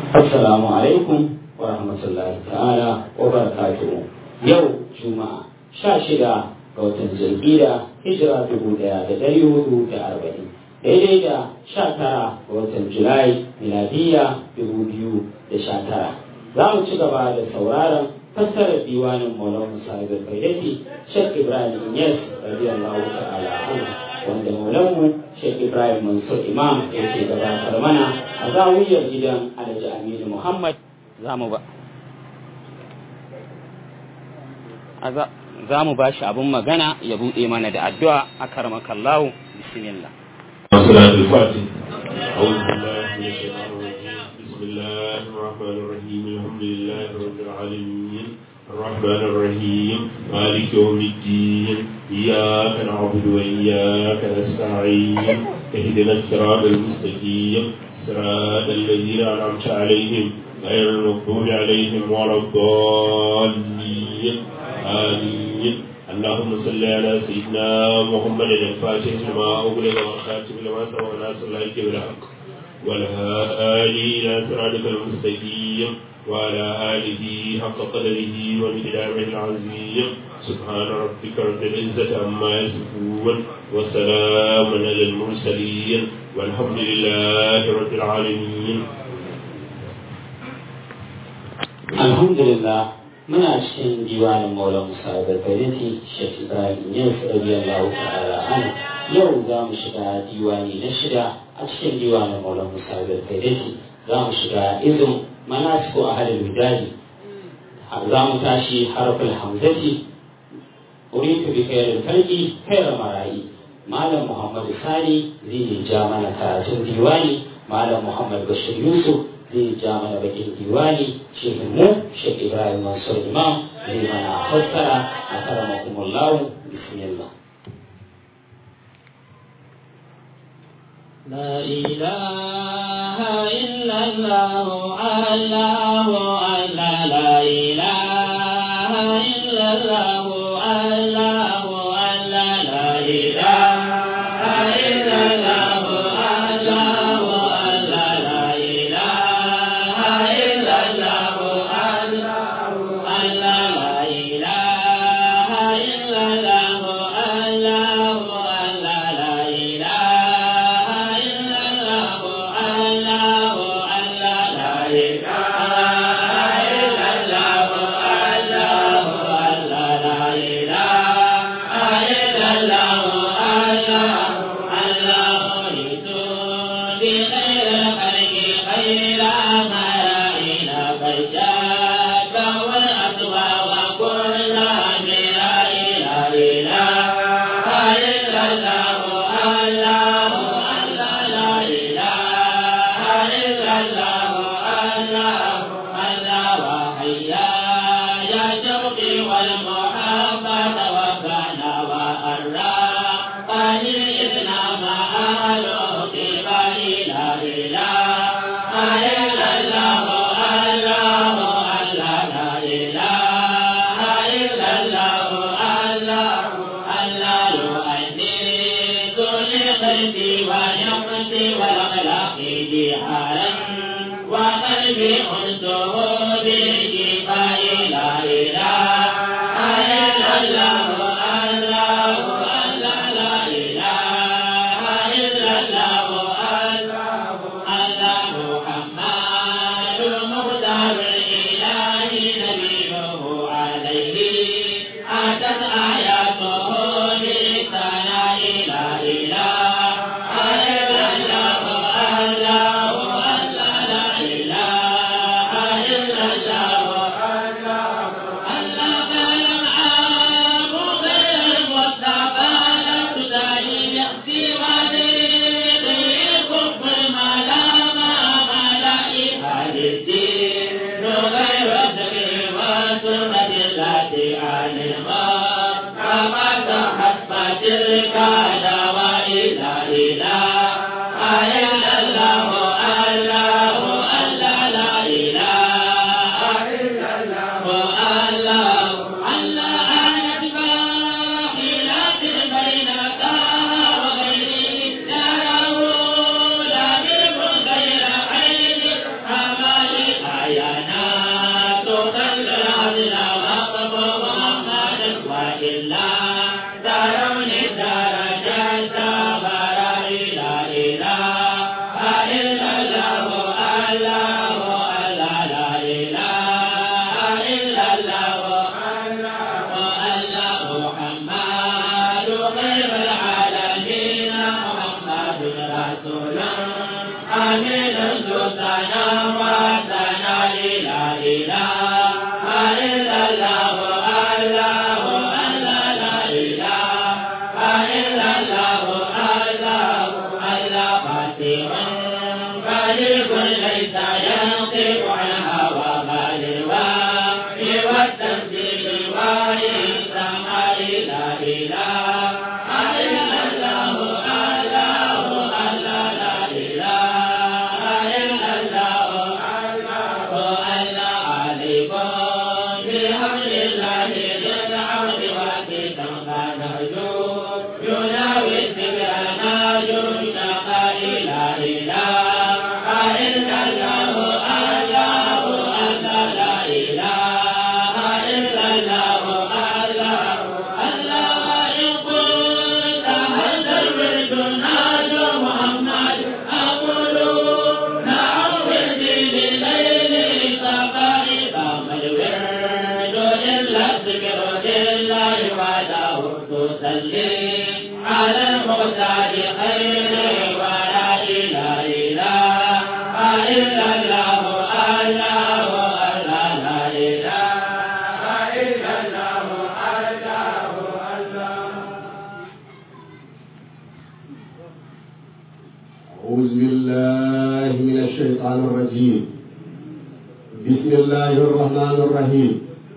Assalamu alaikum wa rahmatullahi ta'ala wa barakatuhu. Yau Juma'a sha shida ga watan Zulhijja hijira dubu daya da dari hudu da arba'in. Daidai da sha tara ga watan Julai miladiya dubu biyu da sha tara. Za mu ci gaba da sauraron fassarar diwanin Maulana Musa Ibn Faidati Sheikh Ibrahim Yes radiyallahu ta'ala anhu wanda Maulanmu Sheikh Ibrahim Mansur Imam yake gabatar mana a zawiyar gidan Alhaji Aminu Muhammad za mu ba za mu ba shi abin magana ya buɗe mana da addu'a a karmakallahu bismillah صلاة الفاتح أعوذ بالله من الشيطان الرجيم بسم الله الرحمن الرحيم الحمد لله رب العالمين الرحمن الرحيم مالك يوم الدين إياك نعبد وإياك نستعين اهدنا الصراط المستقيم صراط الذين أنعمت عليهم غير المغضوب عليهم ولا الضالين آمين اللهم صل على سيدنا محمد الفاتح لما أغلق والخاتم لما سبق ناصر الله بالحق والهادي إلى صراطك المستقيم وعلى آله حق قدره ومقداره العظيم سبحان ربك رب العزة عما يصفون وسلام على المرسلين والحمد لله رب العالمين الحمد لله muna cikin diwanin maula musa da kariti shek ibrahim yau radiyallahu ta'ala an yau za mu shiga diwani na shida a cikin diwanin maula musa da kariti za mu shiga izin manasiku a halin widadi za mu tashi harafin hamzati uritu bi khairin kalbi khairar marayi malam muhammad sani zai ja mana karatun diwani malam muhammad bashir yusuf zai ja mana bakin diwani shehin mu shek ibrahim mansur imam zai mana fassara a karamakumullahu bismillah لا إله إلا الله الله الله لا إله إلا الله الله الله لا إله إلا الله الله الله لا إله إلا الله الله الله لا إله إلا الله الله الله لا إله إلا الله الله الله لا إله إلا الله الله الله لا إله إلا الله الله الله لتوب خير الخلق خير مرائنا فجاك والأسوى وكل لا إله إلا الله الله الله لا إله إلا الله الله الله وحيا يا شوقي والمحبة وكان وأراقني إذن مآلوك لا إله إلا الله الله الله لا إله إلا الله الله الله يؤنس لقلبي ويقصي والأخلاق جهارا وقلبي أنسه بالشفاء لا إله إلا الله الله الله لا إله إلا الله الله الله محمد مختار الإله نبيه عليه أتت آياته بالثناء لا إله إلا الله الله الله لا إله إلا الله الله الله فلم أعوذ بالله من الشيطان الرجيم بسم الله الرحمن الرحيم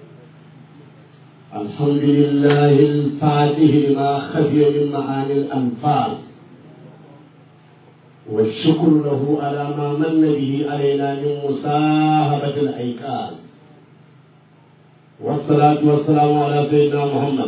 الحمد لله الفاتح لما خفي من معاني الأنفال والشكر له على ما من به علينا من مصاحبة الأيكال والصلاة والسلام على سيدنا محمد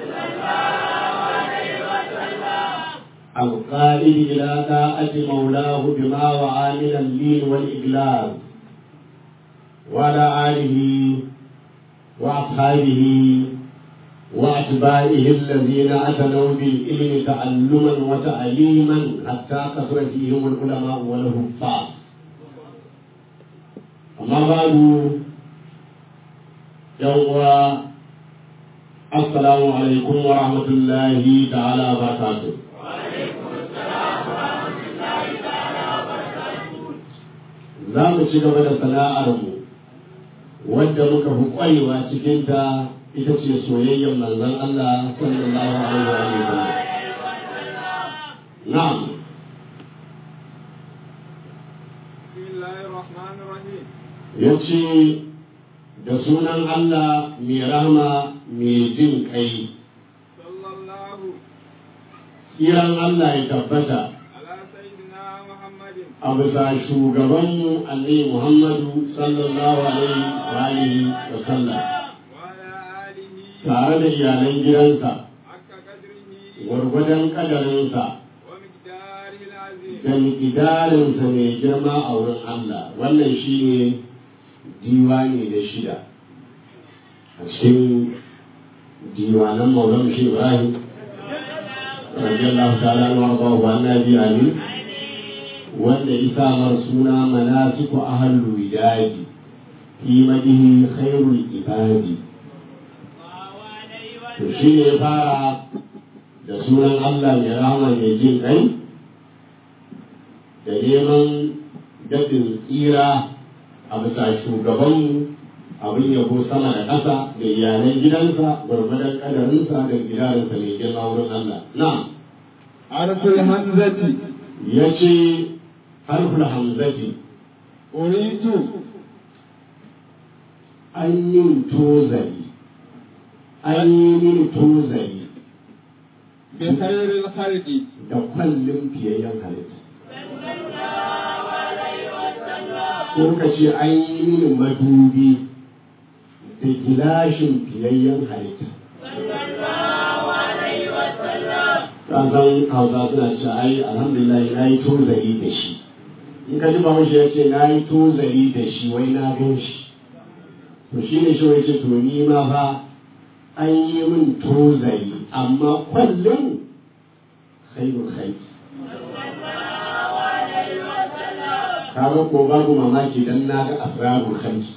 القائد إلى طاعة مولاه بما وعى من اللين والإجلال وعلى آله وأصحابه وأتباعه الذين أتنوا بالعلم تعلما وتعليما حتى كثر فيهم العلماء والحفاظ أما بعد يوم السلام عليكم ورحمة الله تعالى وبركاته za mu ci gaba da sana'armu wadda muka fi ƙwarewa cikinta ita ce soyayyar manzon Allah sallallahu alaihi wa sallam. Na'am. Ya ce da sunan Allah mai rahama mai jin kai. Kiran Allah ya tabbata a bisa shugabanmu annabi Muhammadu sallallahu alaihi wa sallam tare da iyalan gidansa gwargwadon kadarinsa da mikidarinsa mai girma a wurin Allah wannan shi ne diwani da shida a cikin diwanan maulan shi Ibrahim radiyallahu ta'ala wa wa annabi amin wanda isa mar suna manasiku ahallu widadi fi madihi khairul ibadi to shi ne ya fara da sunan Allah mai rahama mai jin kai da neman daɗin tsira a bisa shugabanmu abin yabo sama da ƙasa da iyalan gidansa gwargwadon ƙadarinsa da gidarinsa mai girma wurin Allah na harful hamzati ya ce harful hamzati uritu an yin tozari an yi mini tozari bi khairil khalqi da kwallon fiyayyen halitta ko ka ce an yi mini madubi da gilashin fiyayyen halitta san hausa suna ce ai alhamdulillah na yi tozari da shi in ka ji bahaushe ya ce na yi tozari da shi wai na gan shi to shi ne shi wai ce to ni ma fa an yi min tozari amma kwallon khairul khair kaga ko babu mamaki dan na ga asrarul khalqi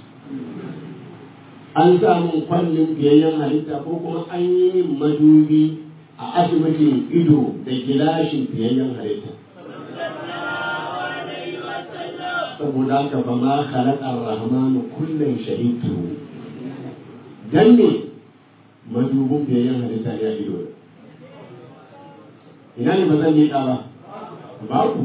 an samu kwallin biyayyen halitta ko kuma an yi min madubi a asibitin ido da gilashin biyayyen halitta saboda haka ba ma khalaqa ar-rahmanu kullun shahidu dan ne madubin biyayyen halitta ya ido ina ne ba zan leƙa ba babu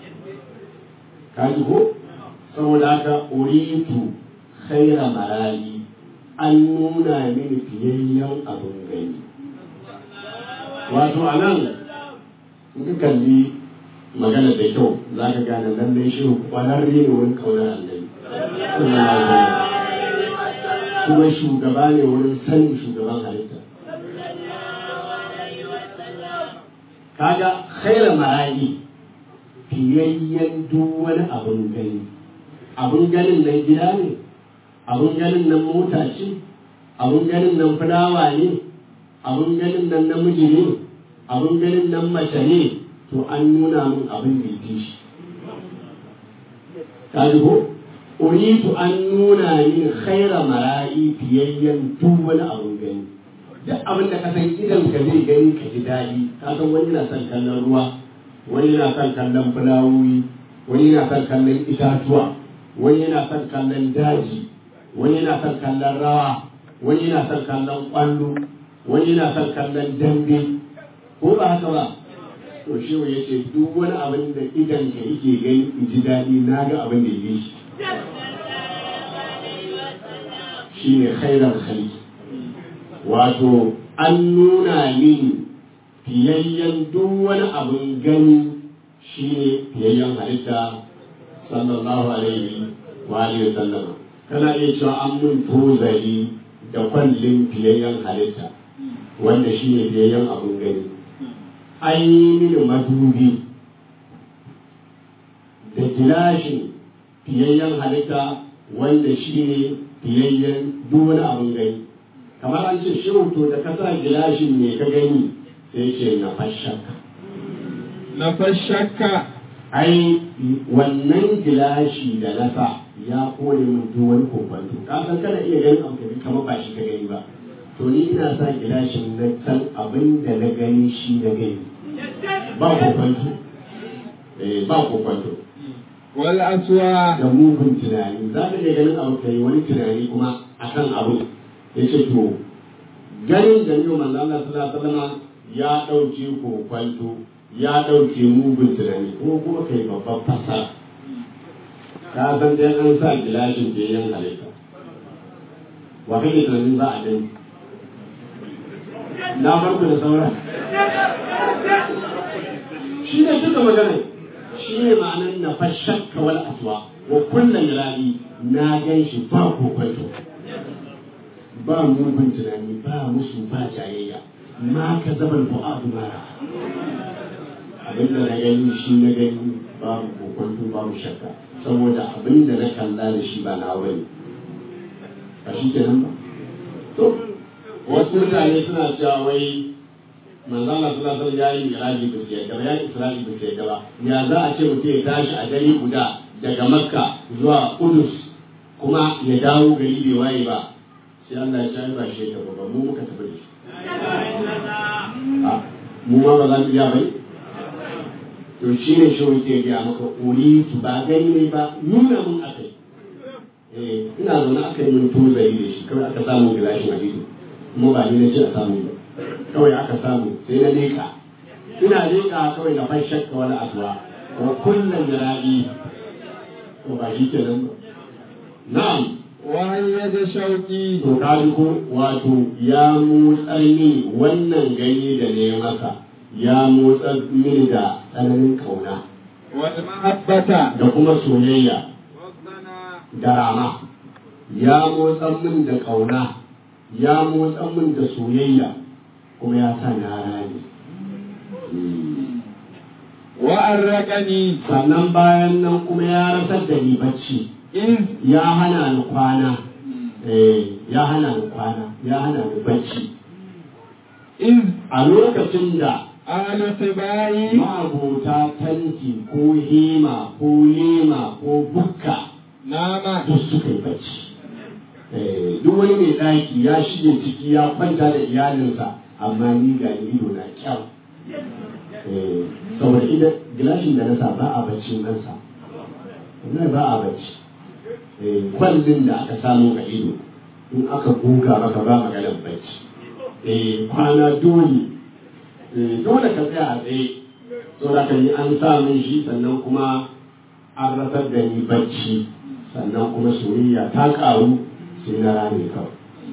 kaji ko saboda haka uritu khaira marali an nuna mini fiyayyen abin gani wato a nan in ka kalli magana da kyau za ka gane lallai shi kwararre ne wurin kaunar annabi kuma shugaba ne wurin sanin shugaban halitta kaga khaira marayi fiyayyen duk wani abin gani abin ganin nan gida ne abin ganin nan mota ce abin ganin nan fulawa ne abin ganin nan namiji ne abin ganin nan mace ne to an nuna min abin da ya shi ka ji ko uritu an nuna min khaira mara'i fiyayyen duk wani abin gani duk abin da ka san idan ka zai gani ka ji daɗi ka san wani na son kallon ruwa wani yana son kallon fulawoyi wani yana son kallon itatuwa wani yana son kallon daji wani yana son kallon rawa wani yana son kallon kwallo wani yana son kallon dambe ko ba haka ba to shi ya ce duk wani abin da idan ka yake gani in ji daɗi na ga abin da ya shi shi ne khairar khalqi wato an nuna mini fiyayyen duk wani abin gani shi ne fiyayyen halitta sallallahu alaihi wa alihi wa sallam kana iya cewa an mun tozali da kwallin fiyayyen halitta wanda shi ne fiyayyen abin gani an yi mini madubi da gilashin fiyayyen halitta wanda shi ne fiyayyen duk wani abin gani kamar an ce shi to da ka sa gilashin ne ka gani sai ce na fashaka na fashakka ai wannan gilashi da na sa ya kone min duk wani kokwanto ka san kana iya ganin abu da kamar ba shi ka gani ba to ni ina sa gilashin na san abin da na gani shi na gani ba kokwanto eh ba kokwanto wal aswa da mugun tunani za ka iya ganin abu kai wani tunani kuma akan abu ya ce to ganin da yau manzo Allah sallallahu alaihi wasallam ya dauke kokwanto ya dauke mugun tunani ko kuma kai babban fasara ka san dai an sa gilashin da yan halitta wa kake tunanin za a gani na farko da sauran shi ne duka magana shi ne ma'anar na fashakka wal aswa wa kullum rabi na gan shi ba kokwanto ba mugun tunani ba musu ba jayayya ma ka zabar bu'adu mara abin da na gani shi na gani babu kokwanto babu shakka saboda abin da na kalla da shi ba na bane a shi kenan ba to wasu mutane suna cewa wai manzo Allah sallallahu alaihi wasallam yayi miraji ba su yadda ba yayi isra'i ba su yadda ba ya za a ce mutum ya tashi a gari guda daga makka zuwa kudus kuma ya dawo gari bai waye ba sai Allah ya ce ba shi ta ba mu muka tafi da shi mu ma ba za mu iya bai to shi ne shi wuce ya maka uri tu ba gani ne ba nuna mun aka yi eh ina zaune aka yi mun tozari da shi kawai aka samu gilashin a ido kuma ba ni na ce a samu ba kawai aka samu sai na leka ina leka kawai na fan shakka wani asuwa wa kullum da rabi to ba shi ke nan ba na'am wahayya da shauki to kaji ko wato ya motsar mini wannan ganye da ne masa ya motsar mini da tsananin kauna wal mahabbata da kuma soyayya wasana da rama ya motsar min da kauna ya motsar min da soyayya kuma ya sa na rani wa arraqani sannan bayan nan kuma ya rasar da ni bacci in ya hana ni kwana eh ya hana ni kwana ya hana ni bacci in a lokacin da أهل الطباع ma'abota tanti ko hema ko lema ko bukka نام duk suka yi bacci Eh, duk wani mai ɗaki ya shige ciki ya kwanta da iyalinsa amma ni ga ni ido na kyau Eh, saboda idan gilashin da na sa ba a bacci nan sa wallahi ba a bacci Eh, kwallin da aka samu a ido in aka goga maka ba maganar bacci Eh, kwana dole Eh, dole ka tsaya a tsaye saboda ka yi an sa min shi sannan kuma an rasar da ni bacci sannan kuma soyayya ta ƙaru sai na rame kawai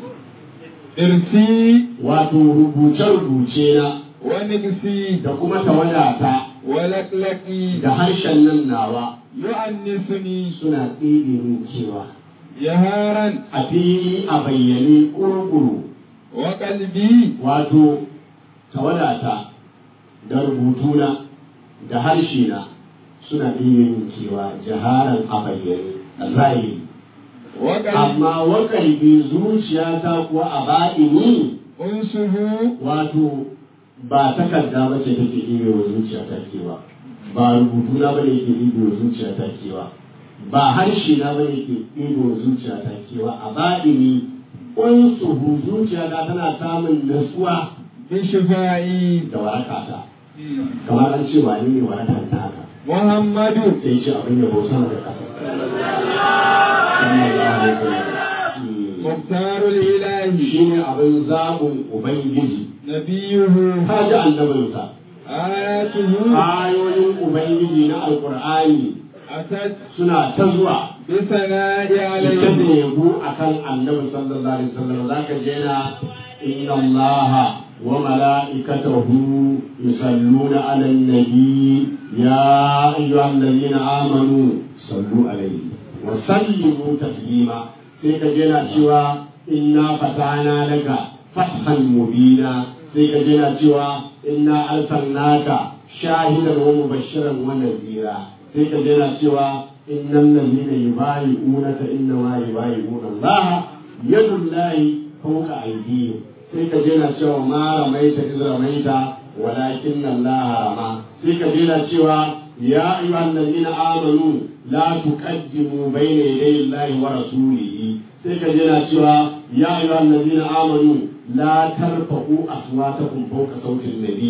إرسي wato rubuce-rubuce na ونقسي da kuma tawadata ولكلكي da harshen nan nawa يؤنسني suna tsere min cewa جهارا a fili a bayyane ƙurƙuru وقلبي wato tawadata da rubutuna da harshe na suna tsere min cewa jaharan a bayyane a zahiri وقلبي amma wakalbi zuciyata kuwa a baɗini أنسه wato ba takarda ba ce take ɗibe wa zuciyata kewa ba rubutuna ba ne ke ɗibe wa zuciyata kewa ba harshe na ba ne ke ɗibe wa zuciyata kewa a baɗini unsuhu zuciyata tana samun nasuwa بشفائي da warakata kamar an ce wani ne warakar ta haka محمد sai ce abin da bautan da ƙasa sallallahu alaihi wasallam مختار الإله shi ne abin zaɓin ubangiji نبيه ka ji annabinsa آياته ayoyin ubangiji na alkur'ani أتت suna ta zuwa بثناء ita da عليه yabo akan annabi sallallahu alaihi wasallam zaka je na inna allaha wa mala'ikatahu yusalluna 'alan nabi ya ayyuhalladhina amanu sallu alaihi wa sallimu taslima sai ka je na cewa inna fatana laka fathan mubina sai ka je na cewa inna arsalnaka shahidan wa mubashiran wa nadhira sai ka je na cewa innal ladhina yubayi'unaka innama yubayi'una Allah yadullahi fawqa aydihim sai ka je na cewa ma ramaita iz ramaita walakin Allah rama sai ka je na cewa ya ayyuhal ladina amanu la tuqaddimu bayna yaday Allah wa rasulihi sai ka je na cewa ya ayyuhal ladina amanu la tarfa'u aswatakum fawqa sauti an-nabi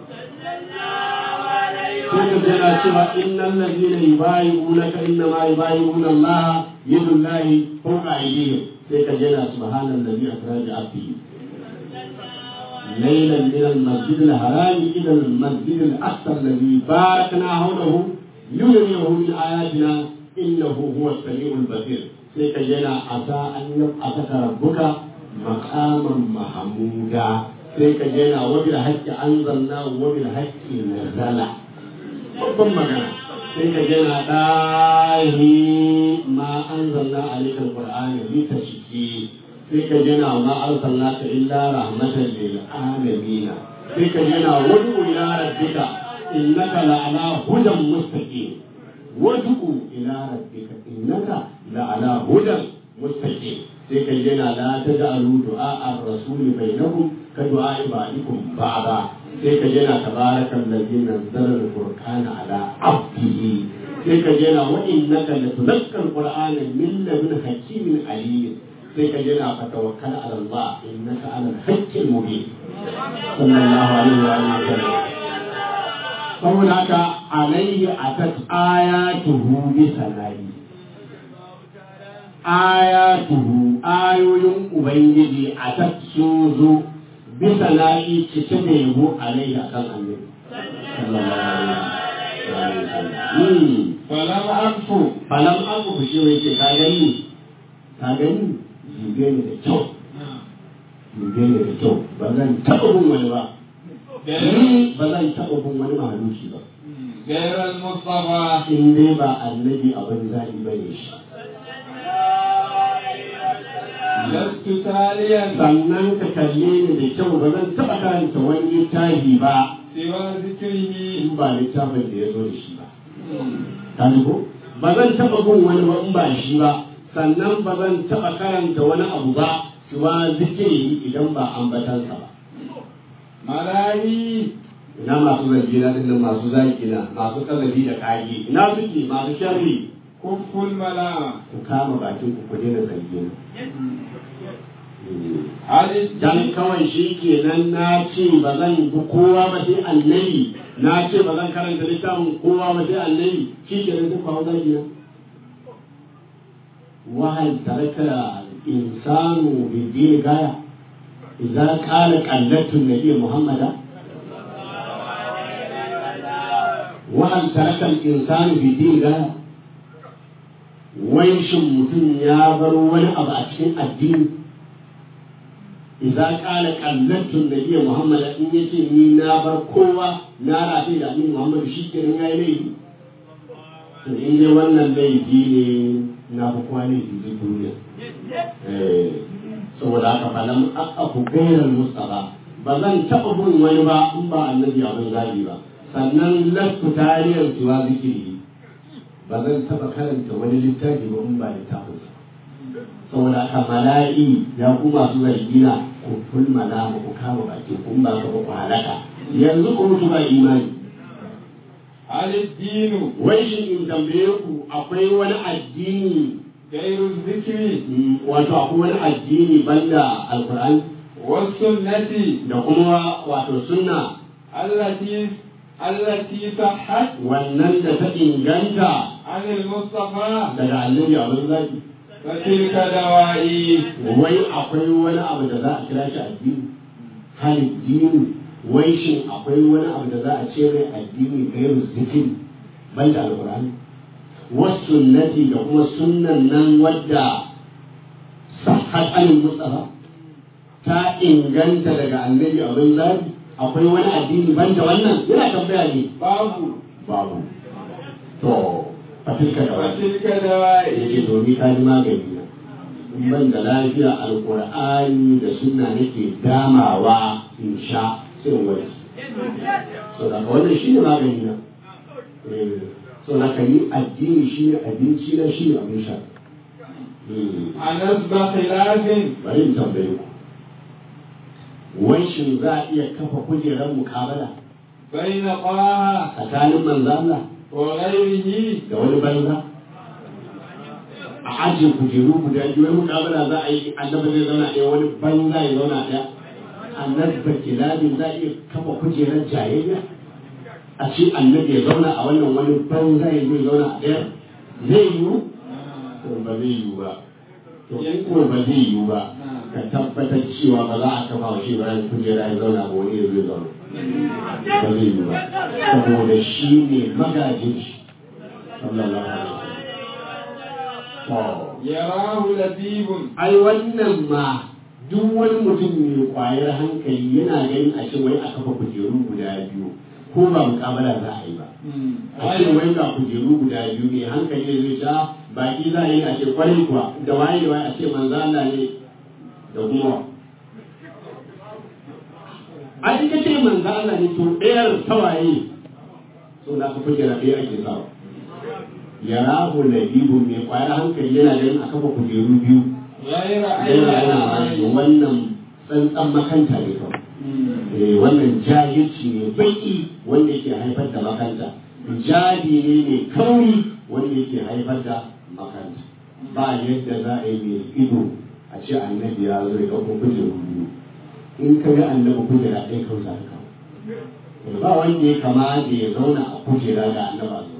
sai ka jira cewa innal ladina yubayi'unaka innama yubayi'una Allah yadullahi fawqa aydihim sai ka jira subhanallazi asra bi abdihi ليلا من المسجد الحرام الى المسجد الاقصى الذي باركنا حوله لنريه من اياتنا انه هو السميع البصير sai ka jira asa an yab'ataka rabbuka maqaman mahmuda sai ka jira wa bil haqqi anzalna wa bil haqqi nazala babban magana sai ka jira dahi ma anzalna alayka alqur'ana litashki sai ka jira ma arsalnaka illa rahmatan lil alamin sai ka jira wadu ila rabbika innaka la'ala hudan mustaqim wadu ila rabbika innaka la'ala hudan mustaqim sai ka jira la taj'alu du'a ar-rasul bainakum ka du'a ibadikum ba'da sai ka jira tabarakan ladzi nazzala al-furqana ala abdihi sai ka jira wa innaka latuzakka al-qur'ana min ladun hakimin alim sai ka jira fa tawakkal ala Allah innaka ala al-haqqil mubin sallallahu alaihi wa alihi wasallam saboda haka alaihi atat ayatuhu bi sanai ayatuhu ayoyin ubangiji atat sun zo bisa na'i cike da yabo alaihi akan annabi sallallahu alaihi wa sallam فلم أكفو falam aku shi wai ce ka gani ka gani jibe ne da kyau jibe ne da kyau ba zan taɓa bin wani ba ni ba zan taɓa bin wani mahaluki ba غير المصطفى in dai ba annabi abin zaɓi ba ne shi لست تاليا sannan ka kalle ni da kyau ba zan taɓa karanta wani littafi ba سوى ذكره in ba littafin da ya zo da shi ba ka ji ko ba zan taɓa bin wani ba in ba shi ba sannan ba zan taɓa karanta wani abu ba siwa zikiri idan ba ambatansa ba ملاهي ina masu zargi na dinnan masu zaki na masu kazafi da kage ina suke masu sharri كف الملامة ku kama bakin ku ku daina zargi na هل dan الدين kawai shi kenan na ce ba zan bi kowa ba sai annabi na ce ba zan karanta littafin kowa ba sai annabi shi kenan duk kawo zaki na wahal taraka insanu bi dini gaya idza qala qallatu nabiy muhammada wahal taraka insanu bi dini gaya wai shin mutum ya bar wani abu a cikin addini idza qala qallatu nabiyyi muhammad in yace ni na bar kowa na rafi da annabi muhammad shi kenan yayi laifi to in dai wannan laifi ne na fi kowa laifi zai duniya eh saboda haka fa lam aqu ghayral mustafa ba zan taɓa bin wani ba in ba annabi abin zabi ba sannan lafu tarihar tuwa zikiri ba zan taɓa karanta wani littafi ba in ba littafin sa saboda haka mala'i ya ku masu zargina ku fulmana ba ku kama baki kun ba ka ba ku halaka yanzu ku mutu ba imani هل الدين wai shin in tambaye ku akwai wani addini غير الذكر mm, wato akwai wani addini banda alkur'ani والسنة da kuma wato sunna التي التي صحت wannan da ta inganta عن المصطفى daga annabi abin zaki فتلك دوائي wai akwai wani abu da za a kira shi addini hal dini wai shin akwai wani abu da za a ce mai addini gairu zikiri banda alkur'ani wasunnati da kuma sunnan nan wadda sahhat anil mustafa ta inganta daga annabi abin zabi akwai wani addini banda wannan yana tambaya ne باب babu to fatilka da wani وتلك دوائي yake domin ta ji magani na in ban da lafiya alkur'ani da sunna nake damawa in sha sai in wani so da wannan shi ne magani na Eh, so da ka yi addini shi ne abinci na shi ne abin sha Hmm. عن أسبق خلاف bari in tambaye ku wai shin za a iya kafa kujerar mukabala بين طه tsakanin manzo Allah وغيره da wani banza a ajiye kujeru guda biyu wani mukabala za a yi annabi zai zauna ɗaya wani banza ya zauna ɗaya annabi ba kilabin za a iya kafa kujerar jayayya a ce annabi ya zauna a wannan wani banza ya zai zauna a ɗaya zai yiwu to ba zai yiwu ba to in ko ba zai yiwu ba ka tabbatar cewa ba za a kafa wa shi bayan kujera ya zauna ba wani ya zai zauna ba zai yiwu ba saboda shi ne magajin shi sallallahu alaihi wasallam يراه لبيب ai wannan ma duk wani mutum mai kwayar hankali yana ganin a ce wai a kafa kujeru guda biyu ko ba mukabala za a yi ba a ce wai ga kujeru guda biyu ne hankali zai sha baki za a yi a ce kwarai kuwa da waye da waye a ce manzo Allah ne da kuma wa. a ita ce manzo Allah ne to ɗayar tawaye so da ka kujera ɗaya ake sawa ya rahu labibu mai kwayar hankali yana ganin a kafa kujeru biyu غير yana أي yana عين wannan tsantsan makanta ne kawai Eh, wannan jahilci ne baki wanda yake haifar da makanta jadi ne mai kauri wanda yake haifar da makanta ba yadda za a yi mai ido a ce annabi ya zo ya kawo kujeru biyu in ka ga annabi kujera ɗaya kawai za ka kawo Eh, ba wanda ya kama da ya zauna a kujera da annaba zo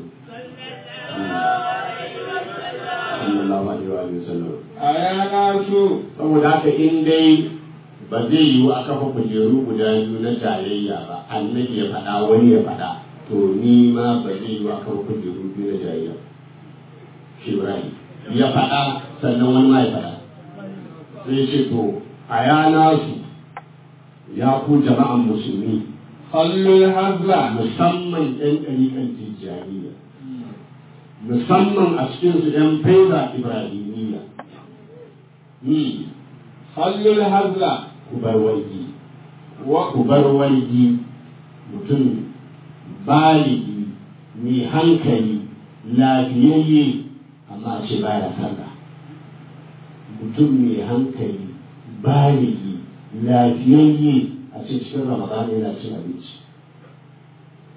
sallallahu alaihi wa sallam أيا ناس saboda haka in dai ba zai yiwu a kafa kujeru guda biyu na jayayya ba annabi ya faɗa wani ya faɗa to ni ma ba zai yiwu a kafa kujeru biyu na jayayya shi Ibrahim ya faɗa sannan wani ma ya faɗa sai ce to a yana su ya ku jama'an musulmi خلوا الهزل musamman ɗan ɗariƙan tijjaniya musamman a cikinsu ɗan faiza ibrahimiyya ni خلوا الهزل ku bar wargi و- ku bar wargi mutum baligi mai hankali lafiyayye amma a ce baya sallah mutum mai hankali baligi lafiyayye a ce cikin ramadan yana cin abinci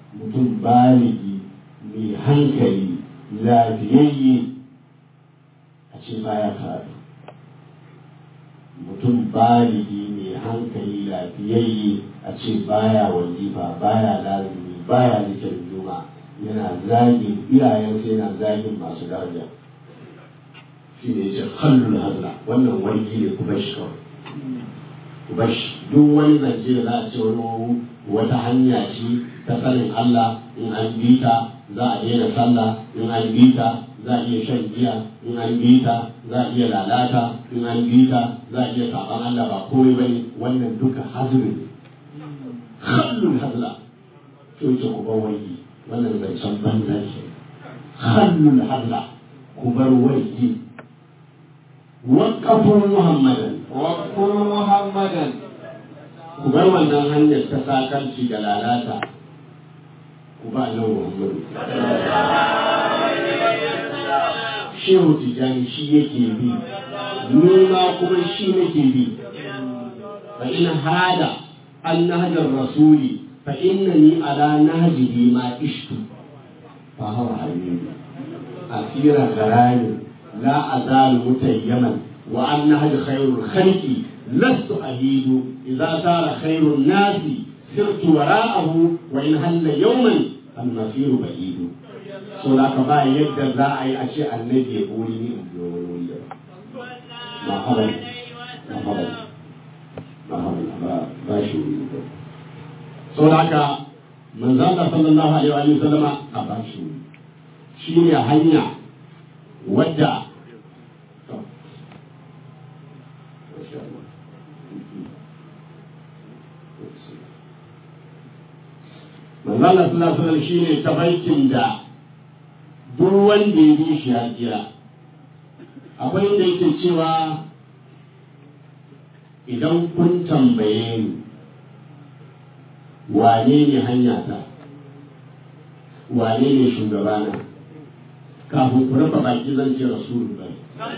mutum baligi mai hankali lafiyayye a ce baya karatu mutum baligi mai hankali lafiyayye a ce baya wazifa baya lazimi baya zikirin juma yana zagin iyayensa yana zagin masu daraja shi ne ce kallon hazla wannan wargi ne kuma shi kawai kuma shi duk wani zance da za a ce wani wata hanya ce ta sanin Allah in an bi ta za a daina sallah in an bi ta za a iya shan giya in an bi ta za a iya lalata in an bi ta za a iya saban Allah ba komai bane wannan duka hazuri khallul hazla to ce ku bar wani wannan zancen banza ce khallul hazla ku bar wani waqafu muhammadan واذكر محمدا ku bar wannan hanyar ta sakarci da lalata ku ba nan muhammadu shehu tijjani shi yake bi nuna kuma shi nake bi fa in hada an nahjar rasuli fa innani ala nahjihi ma ishtu fa huwa habibi asira garani la azalu mutayyaman wa an nahj khairul khalqi lastu ahidu idza sara khairun nasi sirtu wara'ahu wa in halla yawman al masiru ba'idu so da ka ba yadda za a yi a ce annabi ya buri ni in biyo wani wuri ba haban ba haban ba haban ba ba shi wuri ba so da haka manzon Allah sallallahu alaihi wa sallama a ba shi wuri shi ne hanya wadda to masha Allah manzon Allah sallallahu alaihi wa sallam shine tabarkin da duk wanda ya bi shi ya tsira akwai inda yake cewa idan kun tambaye ni wane ne hanya ta wane ne shugabana kafin ku rufe baki zan ce rasulu bai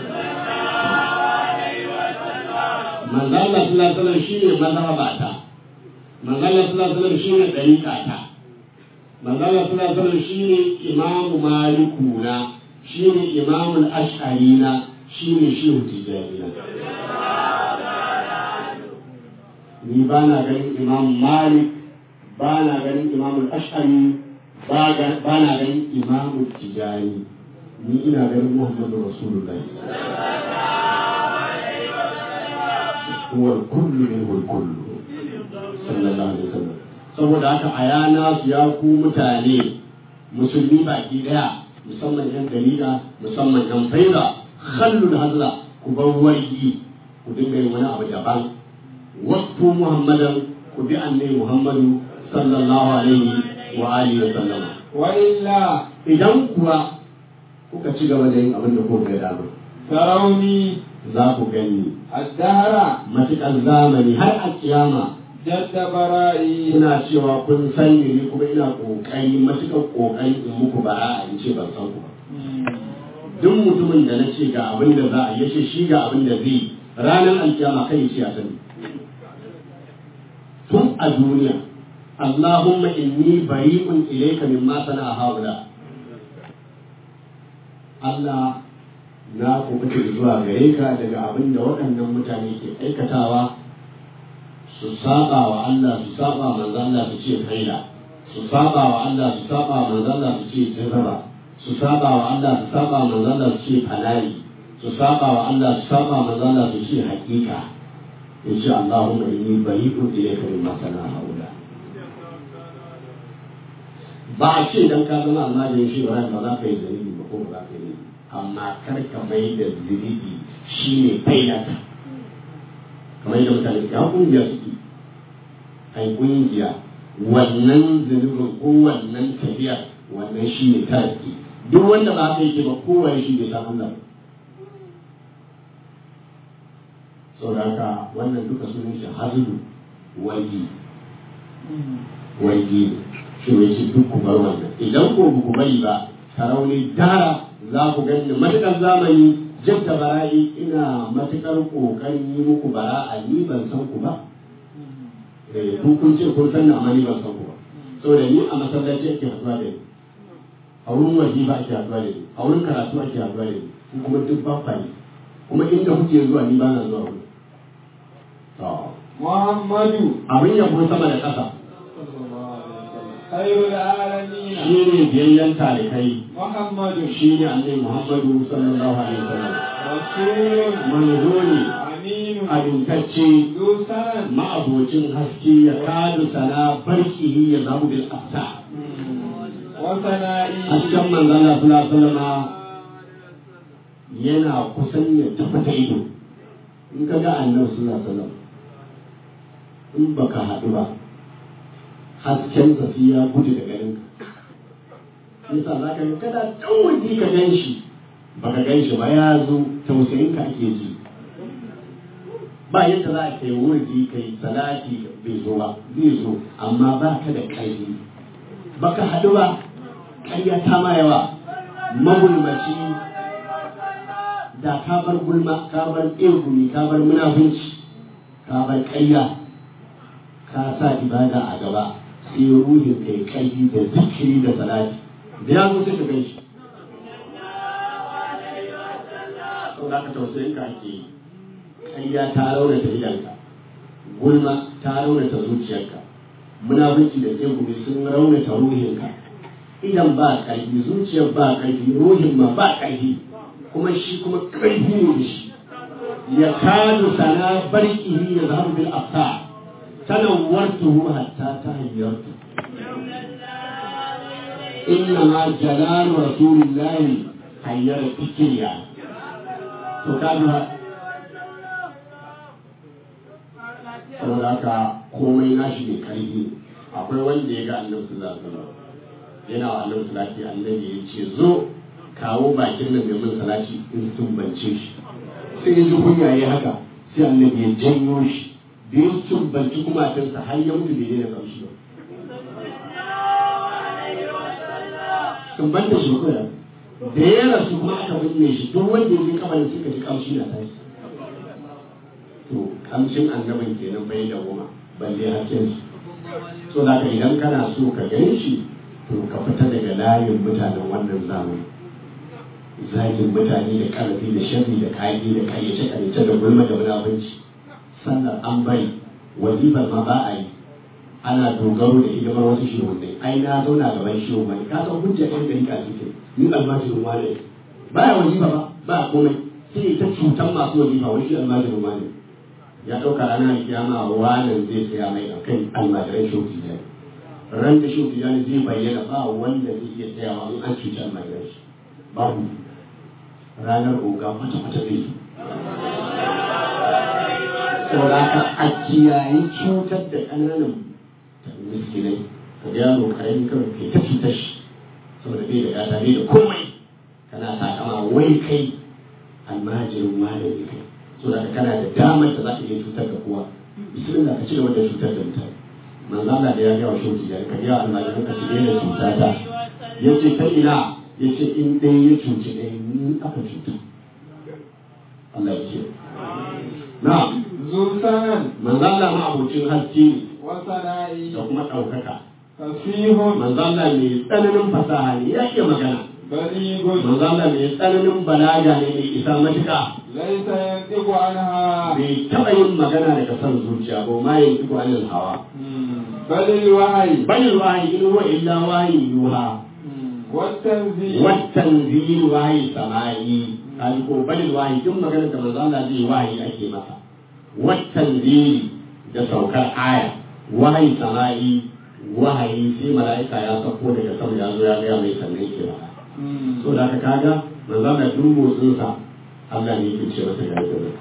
manzo Allah sallallahu alaihi wasallam shine mazhabata manzo Allah sallallahu alaihi wasallam shine dariqata manzala suna sanar shi ne imamu malikuna shi ne imamu ash'arina shi ne shehu tijanina ni ba na ganin imam malik ba na ganin imam ash'ari ba na ganin imam tijani ni ina ganin muhammadu rasulullahi huwa kullu min kullu sallallahu alaihi wasallam saboda haka a yana su ya ku mutane musulmi baki daya musamman yan dalila musamman yan faida khallul hazla ku bar wargi ku dinga yin wani abu daban wasu muhammadan ku bi annabi muhammadu sallallahu alaihi wa alihi wa sallama wa illa idan kuwa kuka ci gaba da yin abin da kuka ga dama tarawni za ku gani addahara matuƙar zamani har a kiyama jadda bara'i ina cewa kun san ni kuma ina kokari matuƙar kokari in muku bara in ce ban san ku ba duk mutumin da na ce ga abin da za a yi ce shi ga abin da zai ranar alkiyama kai ce a sani tun a duniya Allahumma inni bari'un ilayka mimma sana'a haula Allah na kubuta zuwa gare ka daga abin da waɗannan mutane ke aikatawa su saba wa Allah su saba manzo Allah su ce faida su saba wa Allah su saba manzo Allah su ce jarraba su saba wa Allah su saba manzo Allah su ce falali su saba wa Allah su saba manzo Allah su ce hakika yace Allahumma inni bari'un ilayka mimma sana haula ba a ce dan ka zama almajirin shi ba ba za ka yi dalili ba ko ba za ka yi amma kar ka mai da zunubi shine faidata kamar yadda mutane ya kungiya suke ai kungiya wannan zunubin ko wannan tafiyar wannan shi ne tariki duk wanda ba haka yake ba kowa shi bai san Allah saboda haka wannan duka sunan shi hazulu wagi wagi shi ne shi duk ku bar wannan idan ko ba ku bari ba tarauni dara za ku gani matuƙar zamani jadda bara'i ina matuƙar ƙoƙarin yi muku bara'a ni ban san ku ba eh ku kun ce kun san amma ni ban san ku ba saboda ni a masallaci ake haɗuwa da ni a wurin wajiba ake haɗuwa da ni a wurin karatu ake haɗuwa da ni ku kuma duk ba kwa yi kuma inda kuke zuwa ni ba na zuwa wurin to محمد abin yabo sama da ƙasa خير العالمين shi ne biyayyen talikai محمد shi ne annabi muhammadu sallallahu alaihi wasallam رسول manzo ne أمين abintacce ذو سنن ma'abocin haske ya kadu sana barkihi ya zamu bil afsa وثنائي hasken manzon Allah sallallahu alaihi wasallam yana kusan ya tabbata ido in ka ga annabi sallallahu alaihi wasallam in baka haɗu ba hasken sa sai ya gudu daga garinka yasa za ka ga kada dan waje ka gan shi baka gan shi ba ya zo tausayin ka ake ji ba yadda za a kai wurdi kai salati bai zo ba zai zo amma ba ka da ƙarfi baka haɗu ba ƙarya ta ma yawa magulmaci da ka bar gulma ka bar tsegumi ka bar munafunci ka bar ƙarya ka sa ibada a gaba sai ruhin kai ƙarfi da zikiri da salati da ya zo sai ka gan shi sau da ka tausayin ka ake yi ƙarya ta raunata idanka gulma ta raunata zuciyarka munafunci da tsegumi sun raunata ruhinka idan ba ƙarfi zuciyar ba ƙarfi ruhin ma ba ƙarfi kuma shi kuma ƙarfi ne da shi ya kadu sana barkihi ya zahabu bil afsa tanawwartuhu hatta tahayyartu inna ma jalalu rasulillahi hayyara fikriya to kaga saboda haka komai nashi ne karfi akwai wanda ya ga annabi sallallahu alaihi wasallam yana wa annabi salati annabi ya ce zo kawo bakin nan da mun salati in tumbance shi sai ya ji kunya ya haka sai annabi ya janyo shi da ya tumbanci kumatinsa har ya mutu bai daina kamshi ba tumbanta shi ko ya da ya rasu kuma aka binne shi duk wanda ya ji kabarin suka ji kamshi na tashi to kamshin annabin kenan bai da goma balle hakkin su so da idan kana so ka gan shi to ka fita daga layin mutanen wannan zamani zagin mutane da karfi da sharri da kage da kayyace kayyace da gulma da munafunci sannan an bari wazifar ma ba a yi ana dogaro da hidimar wasu shehunai ai na zauna gaban shehu mai ka san hujja ɗan gari ka suke ni almajirin wane ba ya wazifa ba ba a komai sai ta cutan masu wazifa wani shi almajirin wane ya ɗauka ranar kiyama wanan zai tsaya mai a kan almajiran shehu tijjani ran da shehu tijjani zai bayyana ba wanda zai iya tsayawa in an cuci almajiran shi babu ranar oga kwata-kwata zai yi saboda haka a kiyayi cutar da ƙananan miskinai ka ga yaro karami kawai kai ta cutar shi saboda bai da gata bai da komai kana takama wai kai almajirin malami kai saboda haka kana da damar da za ka iya cutar da kowa bismillah ka ci gaba da cutar da mutane manzo Allah da ya ga wa shi ya ka ga almajirin ka ci da cuta ta yace ta ina yace in dai ya cuci dai ni aka cuta Allah ya ce na'am ذو سنن manzo Allah ma abocin haske ne وثنائي da kuma ɗaukaka فصيح manzo Allah mai tsananin fasaha ne ya iya magana بليغ manzo Allah mai tsananin balaga ne mai isa matuƙa ليس ينطق عنها bai taɓa yin magana daga son zuciya ba ma yin duk wani hawa بل الوحي bal wahayi in huwa illa wahayi yuha والتنزيل wattan zil wahayi sama'i kaji ko bal wahayi duk magana da manzo Allah zai wahayi ake masa wattan zil da saukar aya wahayi sama'i wahayi sai mala'ika ya sauko daga sama ya zo ya gaya mai sannan yake masa so da aka kaga manzo Allah duk motsinsa Allah ne yake ce masa ga yadda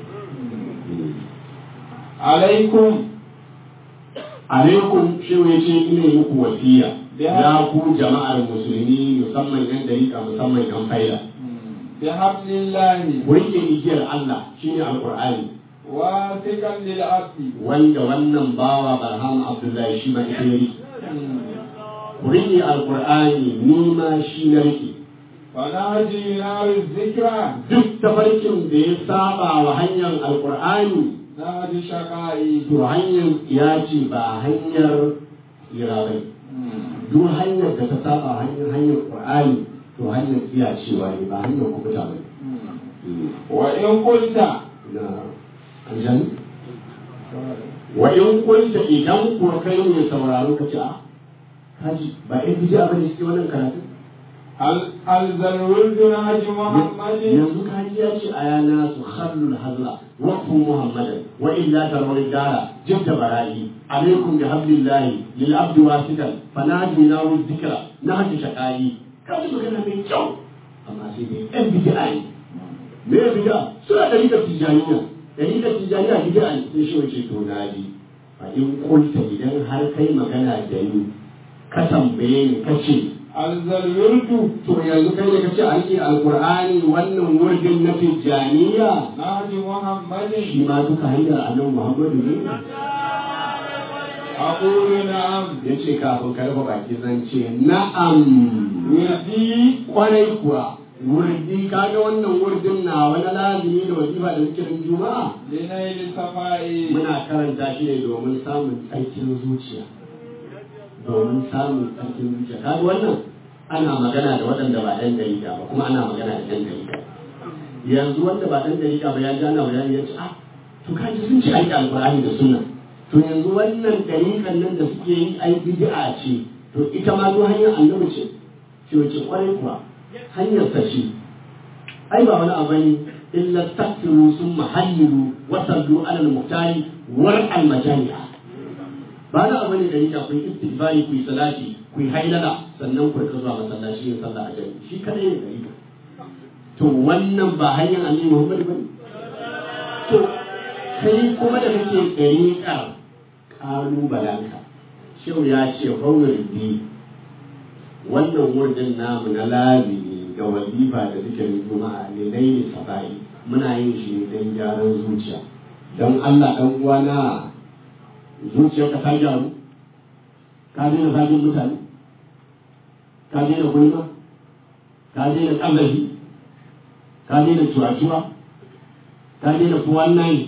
عليكم alaikum shi ya ce ina yi muku wasiya ya ku jama'ar musulmi musamman yan dariƙa musamman yan faida بحبل الله ku rike igiyar Allah shine alqur'ani واثقا للعبد wanda wannan bawa barham abdullahi shi ma ita ya rike ku rike alqur'ani ni ma shi na rike فنهج ينال الذكرى duk tafarkin da ya saba wa hanyar alqur'ani نهج شقائي to hanyar ya ce ba hanyar tsira bai duk hanyar da ta saba hanyar hanyar qur'ani to hanyar iya cewa ne ba hanyar kubuta ba wa in kunta na aljan wa in kunta idan ko kai ne sauraro ka ce a kaji ba in bija ba ne suke wannan karatu hal alzal wuldu haji muhammadin yanzu kaji ya ce a yana su khallul hazra wa ku muhammadan wa illa tarawih dara jidda bara'i alaikum bi hablillahi lil abdi wasikan fanadi na wu dhikra na hadi shaqai kaji magana mai kyau amma sai dai ɗan bid'a ne me bid'a suna da rikar tijaniya da rikar tijaniya bid'a ne sai shi wace to naji fa in kunta idan har kai magana da ni ka tambaye ni ka ce alzal wuldu to yanzu kai da ka ce an yi alkur'ani wannan wurdin na tijjaniya haji muhammadin shi ma duka hanyar annabi muhammadu ne aqulu na'am ya ce kafin ka rufe baki zan ce na'am wirdi kwarai kuwa wurdi kaga wannan wurdin na wani lazimi da wajiba da zikirin juma'a linaili safai muna karanta shi ne domin samun tsarkin zuciya domin samun tsarkin zuciya kaga wannan ana magana da waɗanda ba ɗan dariƙa ba kuma ana magana da ɗan dariƙa yanzu wanda ba ɗan dariƙa ba ya ji ana bayani ya ce ah to kaji sun ce aiki alƙur'ani da sunna to yanzu wannan dariƙan nan da suke yi ai bid'a ce to ita ma to hanyar annabi ce ce wace kwarai kuwa hanyar sa ce ai ba wani abu ne illa takfiru sun mahalliru wa sallu ala al-muhtari war al-majani'a ba na abu ne da yake ku yi istighfari ku yi salati ku yi hailala sannan ku rika zuwa masallaci yin sallah a jami'i shi kadai ne gari to wannan ba hanyar annabi Muhammad bane to kai kuma da kake dariƙar ƙalubalenka shehu ya ce hawridi wannan wurin namu na lazimi ga wazifa da zikirin juma'a ne laili sabai muna yin shi ne don gyaran zuciya don Allah dan uwana zuciyarka ta gyaru ka daina zagin mutane ka daina gulma ka daina ƙazafi ka daina cuwa-cuwa ka daina fuwan nayi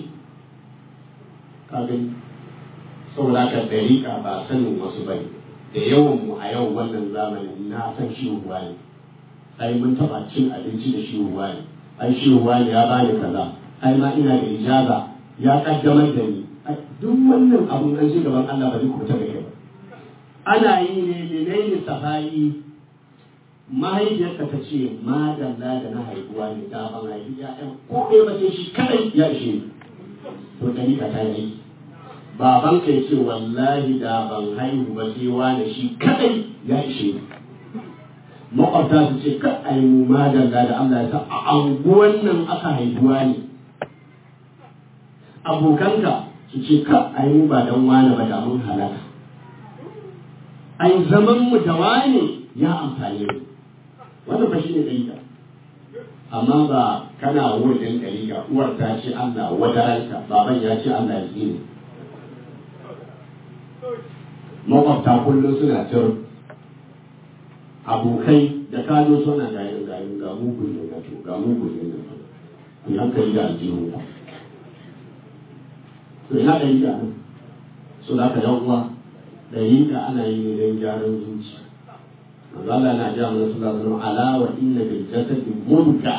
ka gani saboda ka dariƙa ba sanin wasu bane da yawan mu a yau wannan zamanin na san shi ruwa ne ai mun taɓa cin abinci da shi ruwa ne ai shi ruwa ne ya bani kaza ai ma ina da ijaza ya kaddamar da ni duk wannan abun an ji gaban Allah ba zai kuta da kai ba ana yi ne lilaili safai mahaifiyarka ta ce madalla da na haihuwa ne da ban haifi ya'yan ko ɗaya ba sai shi kadai ya ishe ni to dari ka ta yi baban ka ce wallahi da ban haihu ba sai wani shi kadai ya ishe ni makwabta su ce ka ai mu madalla da Allah ya sa a anguwan nan aka haihuwa ne abokanka su ce ka ai mu ba dan wani ba da mun halaka ai zaman mu da wani ya amfane mu wannan ba shine dalila amma ba kana wurin dalila uwar ta ce Allah wadaranka baban ya ce Allah ya tsine makwabta kullum suna tir abokai da kano suna gayin gayin ga mugun ne na to ga mugun ne na to ku hankali da aljihun ku to ina da yi nan so da ka yan uwa da yi ka ana yi ne don gyaran zuciya manzo Allah na ja mana sallallahu alaihi wasallam ala wa inna bil jasadi mudga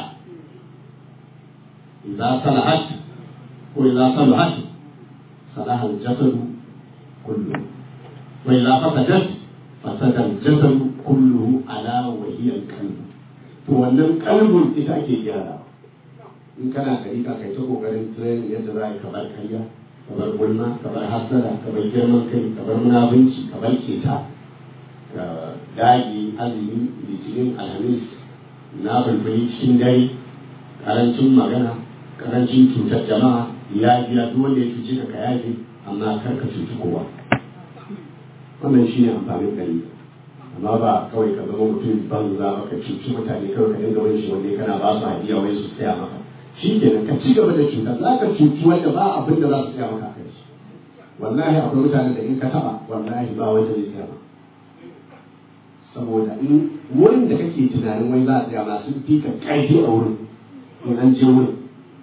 idza salahat ko idza salahat salaha al jasadu kullu wa idza fasadat fasada al jasadu kulluhu ala wa hiya al qalb to wannan kalbun ita ake gyara in kana kari ka kai ta kokarin training yadda za ka bar kariya ka bar gulma ka bar hasara ka bar girman kai ka bar munafunci ka bar keta ka dagi azumi litinin alhamis na bulbuli cikin dare karancin magana karancin cutar jama'a ya biya duk wanda ya cuce ka ka yafe amma kar ka cuci kowa wannan shine amfanin gari amma ba kawai ka zama mutum banza ba ka cuci mutane kawai ka dinga wani shi wanda kana ba su hadiya wai su tsaya maka shi kenan ka ci gaba da cuta za ka cuci wanda ba abin da za su tsaya maka kai wallahi akwai mutane da in ka taba wallahi ba wanda zai tsaya maka saboda in wurin da kake tunanin wai za a tsaya ma sun fi ka ƙarfi a wurin in an je wurin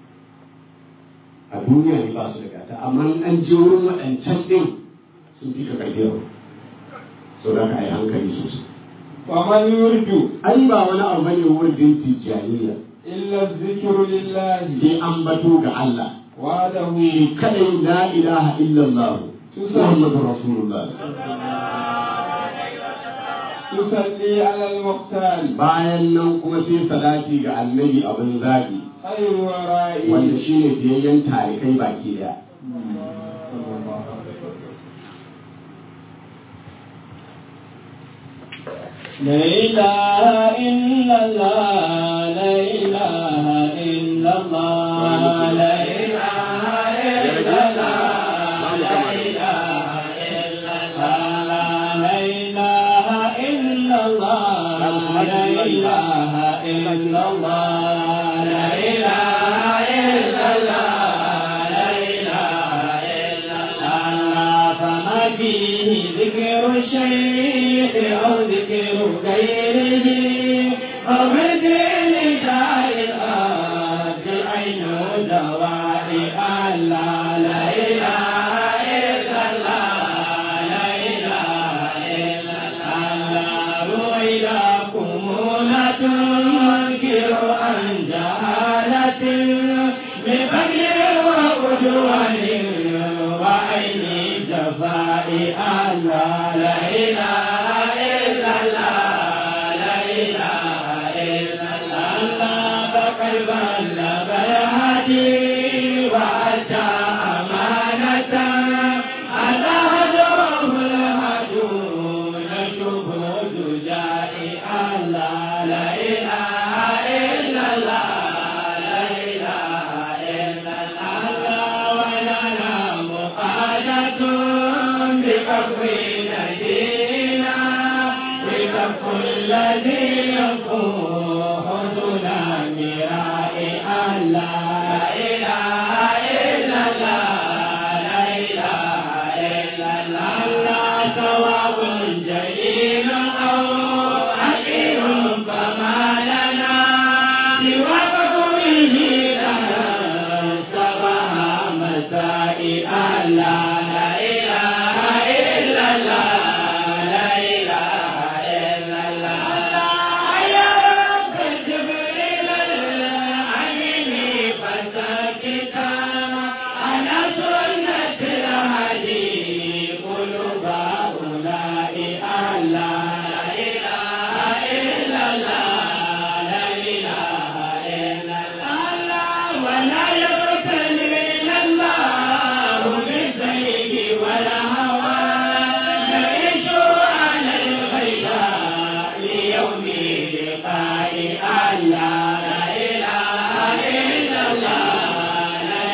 a duniya ne ba su da gata amma in an je wurin waɗancan ɗin sun fi ka ƙarfi a wurin so da ka yi hankali sosai ومن يرد ai ba wani abu bane wurin tijjaniya إلا الذكر لله sai an bato ga Allah وحده shi kadai la ilaha illallah Muhammadur Rasulullah تصلي على المختار bayan nan kuma sai salati ga annabi abin zaɓi خير ورائي wanda shi ne biyayyen tarikai baki daya لا إله إلا الله لا إله إلا الله لا إله إلا الله لا إله إلا الله لا إله إلا الله لا إله إلا الله لا إله إلا الله لا إله إلا الله فما فيه ذكر الشيخ أو ذكر غيره أو ذكر شائعات عين دوائي الله لا إله إلا الله لا إله إلا الله وإلهكم لا تنكر عن جهالة بفجر وعدوان وعين جفاء الله لا إله إلا الله لا إله إلا الله فقد بلغ الهدي وأتى أمانة على هدره الهدون شهود جائع الله لا إله إلا الله لا إله إلا الله ولنا مقالة بكفر نبينا بكف الذي يفوح دون مراء الله لا إله إلا الله لا إله إلا الله ثواب جليل أو حقير فما لنا سوى فضله سبها مسائي الله لا إله إلا الله لا إله إلا الله يا رب جبريل العين فسكتا على سنة الهدي قلوب هؤلاء الله لا إله إلا الله لا إله إلا الله ولا يبتلين الله بالزيغ والهوى نعيش على الغيباء ليوم لقاء الله لا إله إلا الله لا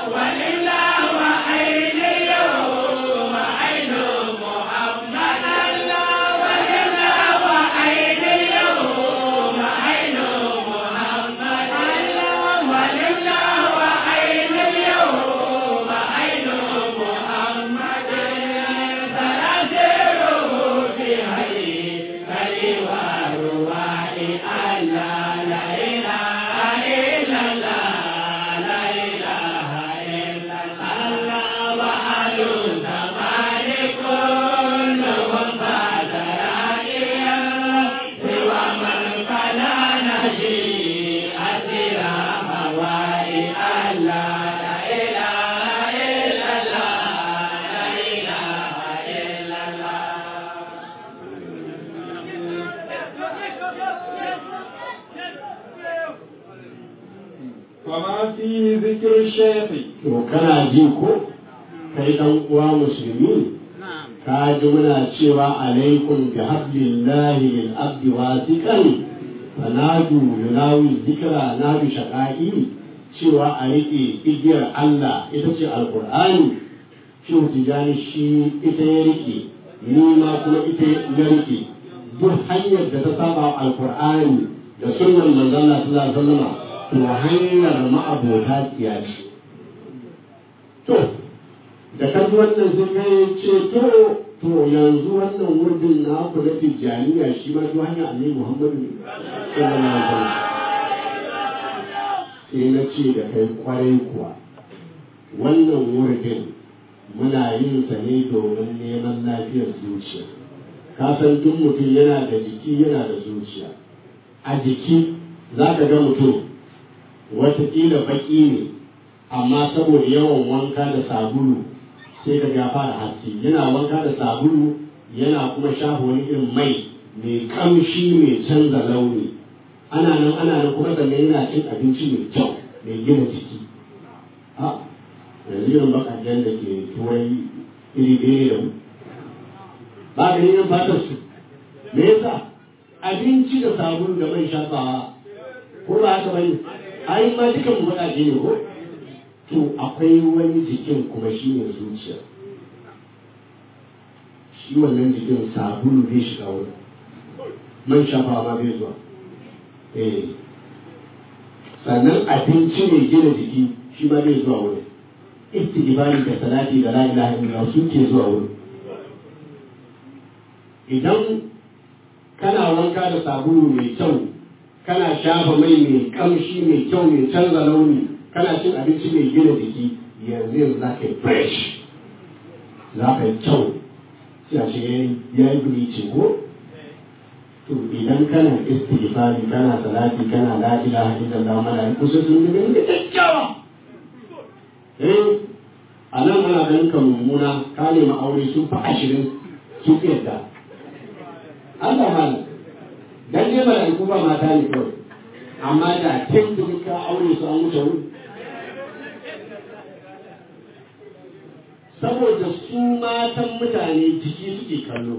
وما فيه ذكر الشيخ to kana ji ko kai dan uwa musulmi ka ji muna cewa alaikum bi hablillahi lil abdi wasiqan fanadu yunawi zikra na bi shaqai cewa a rike igiyar Allah ita ce alqur'ani shi tijani shi ita ya rike ni ma kuma ita ya rike duk hanyar da ta saba alqur'ani da sunnan manzon Allah sallallahu alaihi wasallam to hanyar ma'abota tsiyaci to da kaji wannan sun kai ce to to yanzu wannan wurin na ku na tijjaniya shi ma duk hanyar annabi muhammadu ne sallallahu alaihi wasallam sai na ce da kai kwarai kuwa wannan wurin muna yin sa ne domin neman lafiyar zuciya ka san duk mutum yana da jiki yana da zuciya a jiki za ka ga mutum wataƙila baƙi ne amma saboda yawan wanka da sabulu sai ka ga fara haske yana wanka da sabulu yana kuma shafa wani irin mai mai kamshi mai canza launi ana nan ana nan kuma sannan yana cin abinci mai kyau mai gina jiki a yanzu irin bakajen da ke turai iri ɗaya da mu ba ka yin fatar su me yasa abinci da sabulu da mai shafawa ko ba haka bane ai ma dukan mu baƙaƙe ne ko to akwai wani jikin kuma shi ne zuciya shi wannan jikin sabulu bai shiga wurin man shafa ma bai zuwa eh sannan abinci mai gina jiki shi ma bai zuwa wurin istighfari da salati da la ilaha illallah su ke zuwa wurin idan kana wanka da sabulu mai kyau kana shafa mai mai kamshi mai kyau mai canza launi kana cin abinci mai gina jiki yanzu yanzu za ka yi fresh za ka yi kyau sai a ce ya yi bleaching ko to idan kana istighfari kana salati kana la ilaha illallah malaiku sai sun ga da kyakkyawa eh a nan ana ganin ka mummuna ka nemi aure sun fi ashirin sun fi yadda Allah malam dan dai malaiku ba mata ne kawai amma da kin ka aure su an wuce wuri saboda su matan mutane jiki suke kallo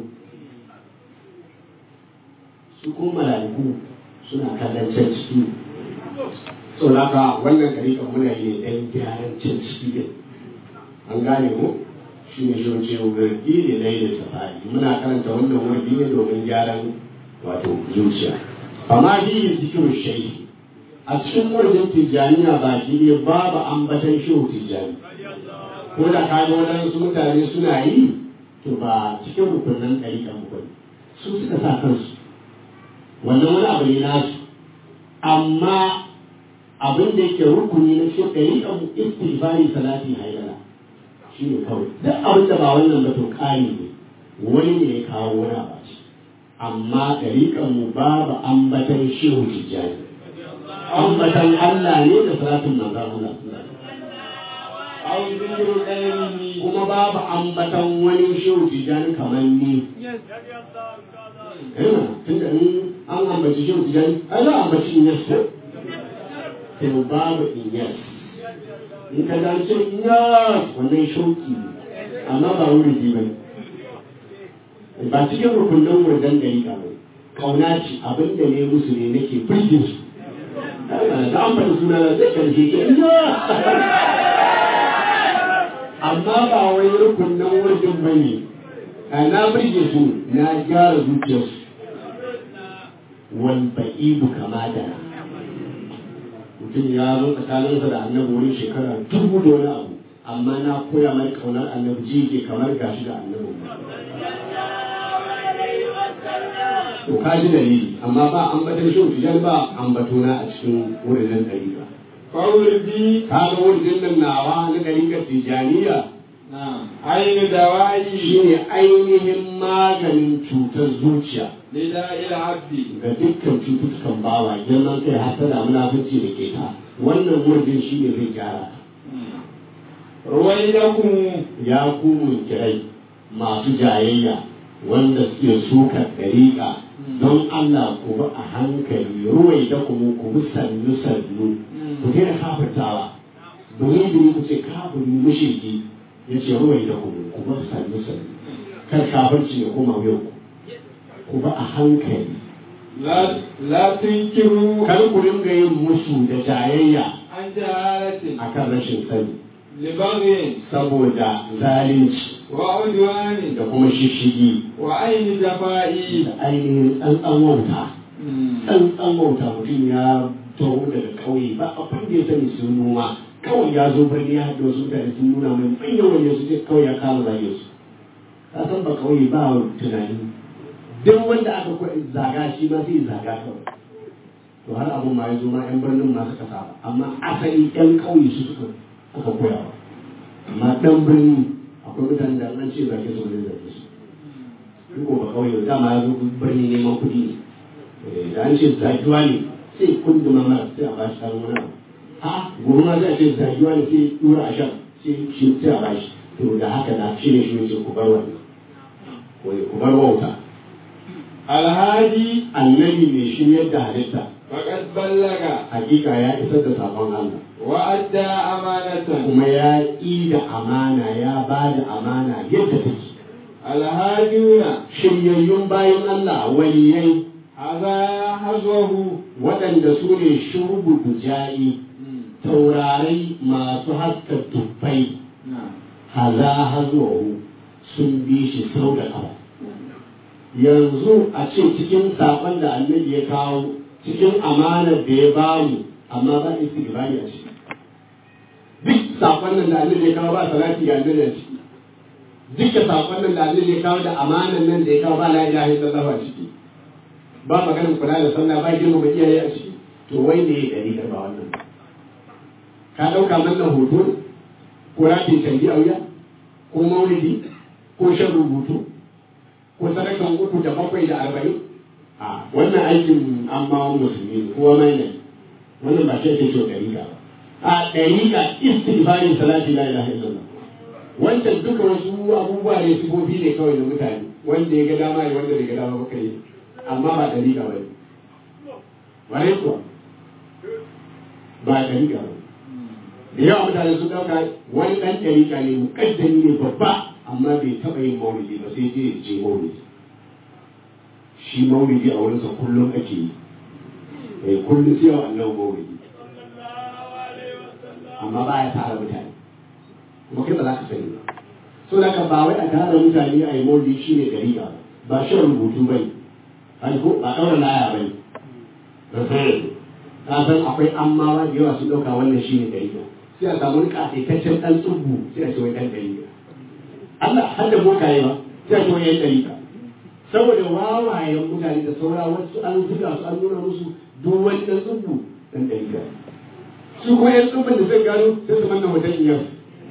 su kuma mala'iku suna kallon can ciki sau haka wannan karikan muna yi ne dan gyaran can ciki din an gane mu shi ne shi wace wurdi ne na yi da safari muna karanta wannan wurdi ne domin gyaran wato zuciya amma shi yin zikirin shayi a cikin wurin tijjaniya baki ne babu ambatan shehu tijjani ko da ka ga waɗansu mutane suna yi to ba cikin rukunan ɗariƙan mu bane su suka sa kansu wannan wani abu ne nasu amma abin da yake rukuni na shi ɗariƙan mu istighfari salati haidara shi ne kawai duk abin da ba wannan ba to ƙari ne wani ne ya kawo wani abu ce amma ɗariƙan mu babu ambatan shehu tijjani ambatan Allah ne da salatin manzon Allah أو ذكر غيره kuma babu ambatan wani shehu tijani kamar ni. Yana tunda in an ambaci shehu tijani, ai za a ambaci inyas ko? To babu inyas. In ka ga ce inyas wannan shauki ne, amma ba wuri ji ba Ba cikin rukunin wurdan gari ka bai. Kauna ce abin da ne musu ne nake birgin su. Da an faɗi suna na zai karshe ke inyas. amma ba wai rukunin wurin ba ne na birge su na gyara zuciyarsu wal ba'idu kama da mutum ya zo tsakaninsa da annabi wurin shekara dubu da wani abu amma na koya mai kaunar annabi ji ke kamar gashi da annabi to ka ji dalili amma ba ambaton shi tijan ba ambatona a cikin wurin ɗari ba فوردي ka ga wurin nan nawa na ɗariƙar tijaniya نعم عين دوائي shine ainihin maganin cutar zuciya لداء العبد ga dukkan cututtukan bawa girman kai hasada munafunci da ke ta wannan wurin shi ne zai gyara ta رويدكم ya ku munkirai masu jayayya wanda suke sukar dariƙa don Allah ku bi a hankali ruwai da kuma ku bi sannu sannu ku daina kafirtawa domin biri ku ce kafiri mushiki ya ce ruwai da kuma ku bi sannu sannu kar kafirci ya koma yau ku bi a hankali لا لا تنكروا kar ku dinga yin musu da jayayya عن جهالة akan rashin sani لبغي saboda zalunci وعدوان da kuma shishigi وعين جفائي da ainihin tsantsan wauta tsantsan wauta mutum ya taho daga ƙauye ba abin da ya sani sun noma kawai ya zo birni ya haɗa wasu mutane sun nuna mai manyan wanda su ce kawai ya kama zage su ka san ba ƙauye ba tunani duk wanda aka kwa zaga shi ma sai zaga kawai to har abun ma ya zo ma 'yan birnin ma suka saba amma asali 'yan ƙauye su suka aka koya ba amma ɗan birni akwai mutane da an ce zage su wani zage su in ko ba kawai dama ya zo birni neman kuɗi ne Eh, da an ce zagiwa ne sai kunduma mara sai a bashi karin wani abu ha gobe ma zai ce zagiwa ne sai dura a shan sai shi sai a bashi to da haka da shi ne shi ne ce ku bar wannan wai ku bar wauta الهادي annabi mai shiryar da halitta فقد بلغ hakika ya isar da sakon Allah وأدى أمانة kuma ya yi da amana ya ba da amana yadda take الهادون shiryayyun bayan Allah waliyai هذا حظوه waɗanda su ne shurubu dujayi taurarai masu haska tuffai نعم haza hazuwahu sun bi shi sau da ƙafa yanzu a ce cikin saƙon da annabi ya kawo cikin amanar da ya bamu amma ba istighfari a ciki duk saƙon nan da annabi ya kawo ba salati ga annabi a ciki duka saƙon nan da annabi ya kawo da amanar nan da ya kawo ba la ilaha illallah a ciki ba maganin kula da sallah ba girmama iyaye a ciki to wai ne ya dari ba wannan ba ka ɗauka wannan hoto ne ko rafin canji a wuya ko maulidi ko shan rubutu ko sadakan uku da bakwai da arba'in a wannan aikin an ma wani musulmi ne kowa mai ne wannan ba shi ake cewa ɗariƙa ba a ɗariƙa istighfarin salati la ilaha illallah wancan duka wasu abubuwa ne sifofi ne kawai da mutane wanda ya ga dama ya wanda bai ga dama ba kai amma ba ɗariƙa ba ne ware kuwa ba ɗariƙa ba da yawa mutane sun ɗauka wani ɗan ɗariƙa ne muƙaddami ne babba amma bai taɓa yin maulidi ba sai dai ya je maulidi shi maulidi a wurinsa kullum ake yi eh kullum sai wa Allah maulidi amma ba ya tara mutane kuma kai ba za ka sani ba so da ka ba wai a tara mutane a yi maulidi shi ne ɗariƙa ba shan rubutu bai ba ɗaura laya bai ka san akwai ammawa da yawa su ɗauka wannan shi ne ɗariƙa sai a samu wani ƙasaitaccen ɗan tsubu sai a ce wai ɗan ɗariƙa Allah har da bokaye ba sai a ce wai ɗan ɗariƙa saboda wawayen mutane da saura wasu an zuga su an nuna musu duk wani ɗan tsubu ɗan ɗariƙa su kuma ƴan tsubun da zai gano sai su manna hoton iyar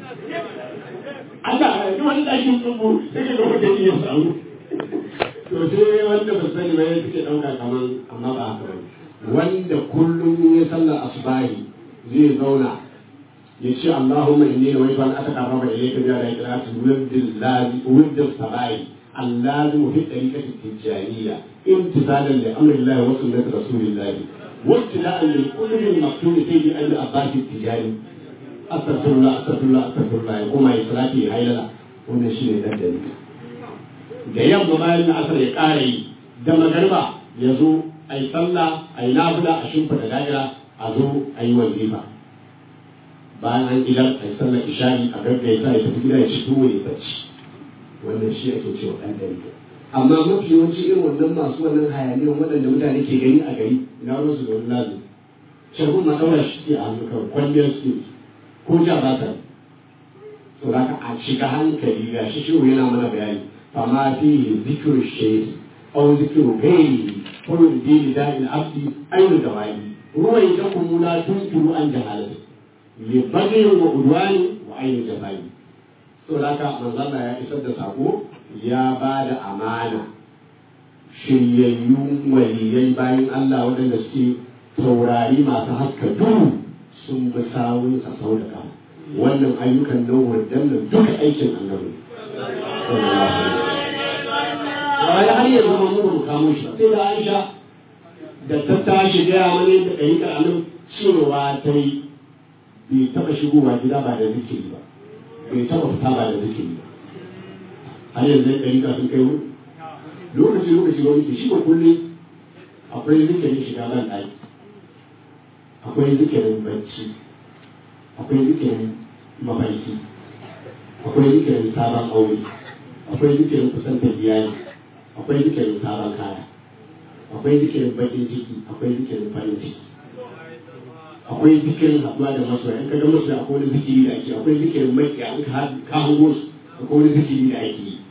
Allah duk wani ɗakin tsubu sai ka ga hoton iyar samu to sai wanda ba sani ba ya suke ɗauka kamar amma ba haka ba wanda kullum ya sallar asubahi zai zauna ya ce Allahumma inni nawaitu an ataqarraba ilayka bi al-ikhlas wirdil wirdil sabai اللازم في الطريقة التجارية امتثالا لأمر الله وسنة رسول الله وابتلاء للكل المكتوب سيد أبي العباس التجاري أستغفر الله أستغفر الله أستغفر الله يقوم على صلاته هيلا wannan shi ne dandali da yamma bayan na asar ya ƙara yi da magarba ya zo a yi sallah a yi nafila a shimfiɗa da'ira a zo a yi wazifa bayan an idar a sallar ishari a gaggaita ya tafi gida ya ci tuwo ya bacci wannan shi ake cewa ɗan ɗari amma mafi yawanci irin wannan masu wannan hayaniyan waɗanda mutane ke gani a gari ina ruwan su da wani lazu shagun ma ɗaura shi ke a hannu kawai kwalliyar su ko ja ba ta to da a shiga hankali ga shi shi yana mana bayani fama fi zikiru shaidi أو ذكر غيره فيرضي لداء العبد أين الدواعي رويتكم لا تنكر عن جهالته لبغي وعدوان وعين جفاء saboda manzo Allah ya isar da sako ya ba da amana shiryayyun waliyai bayan Allah waɗanda suke taurari masu haska duhu sun bi sawun sa sau da kama wannan ayyukan nan wadannan duka aikin annabi sallallahu alaihi wasallam wani har yanzu ma mu mu kamo shi sai da Aisha da ta tashi gaya mani da ɗari ka anan cewa ta yi bai taɓa shigowa gida ba da zikiri ba bai taɓa fita ba da zikiri ba har yanzu ɗari ka sun kai wuri lokaci lokaci wani ke shi ba kullum akwai zikirin shiga ban ɗaki akwai zikirin bacci akwai zikirin mafarki akwai zikirin sabon aure akwai zikirin kusantar iyali akwai zikirin sabon kaya akwai zikirin bakin ciki akwai zikirin farin ciki akwai zikirin haɗuwa da masoya in ka ga masoya akwai wani zikiri da ake akwai zikirin makiya in ka ka hango su akwai wani zikiri da ake yi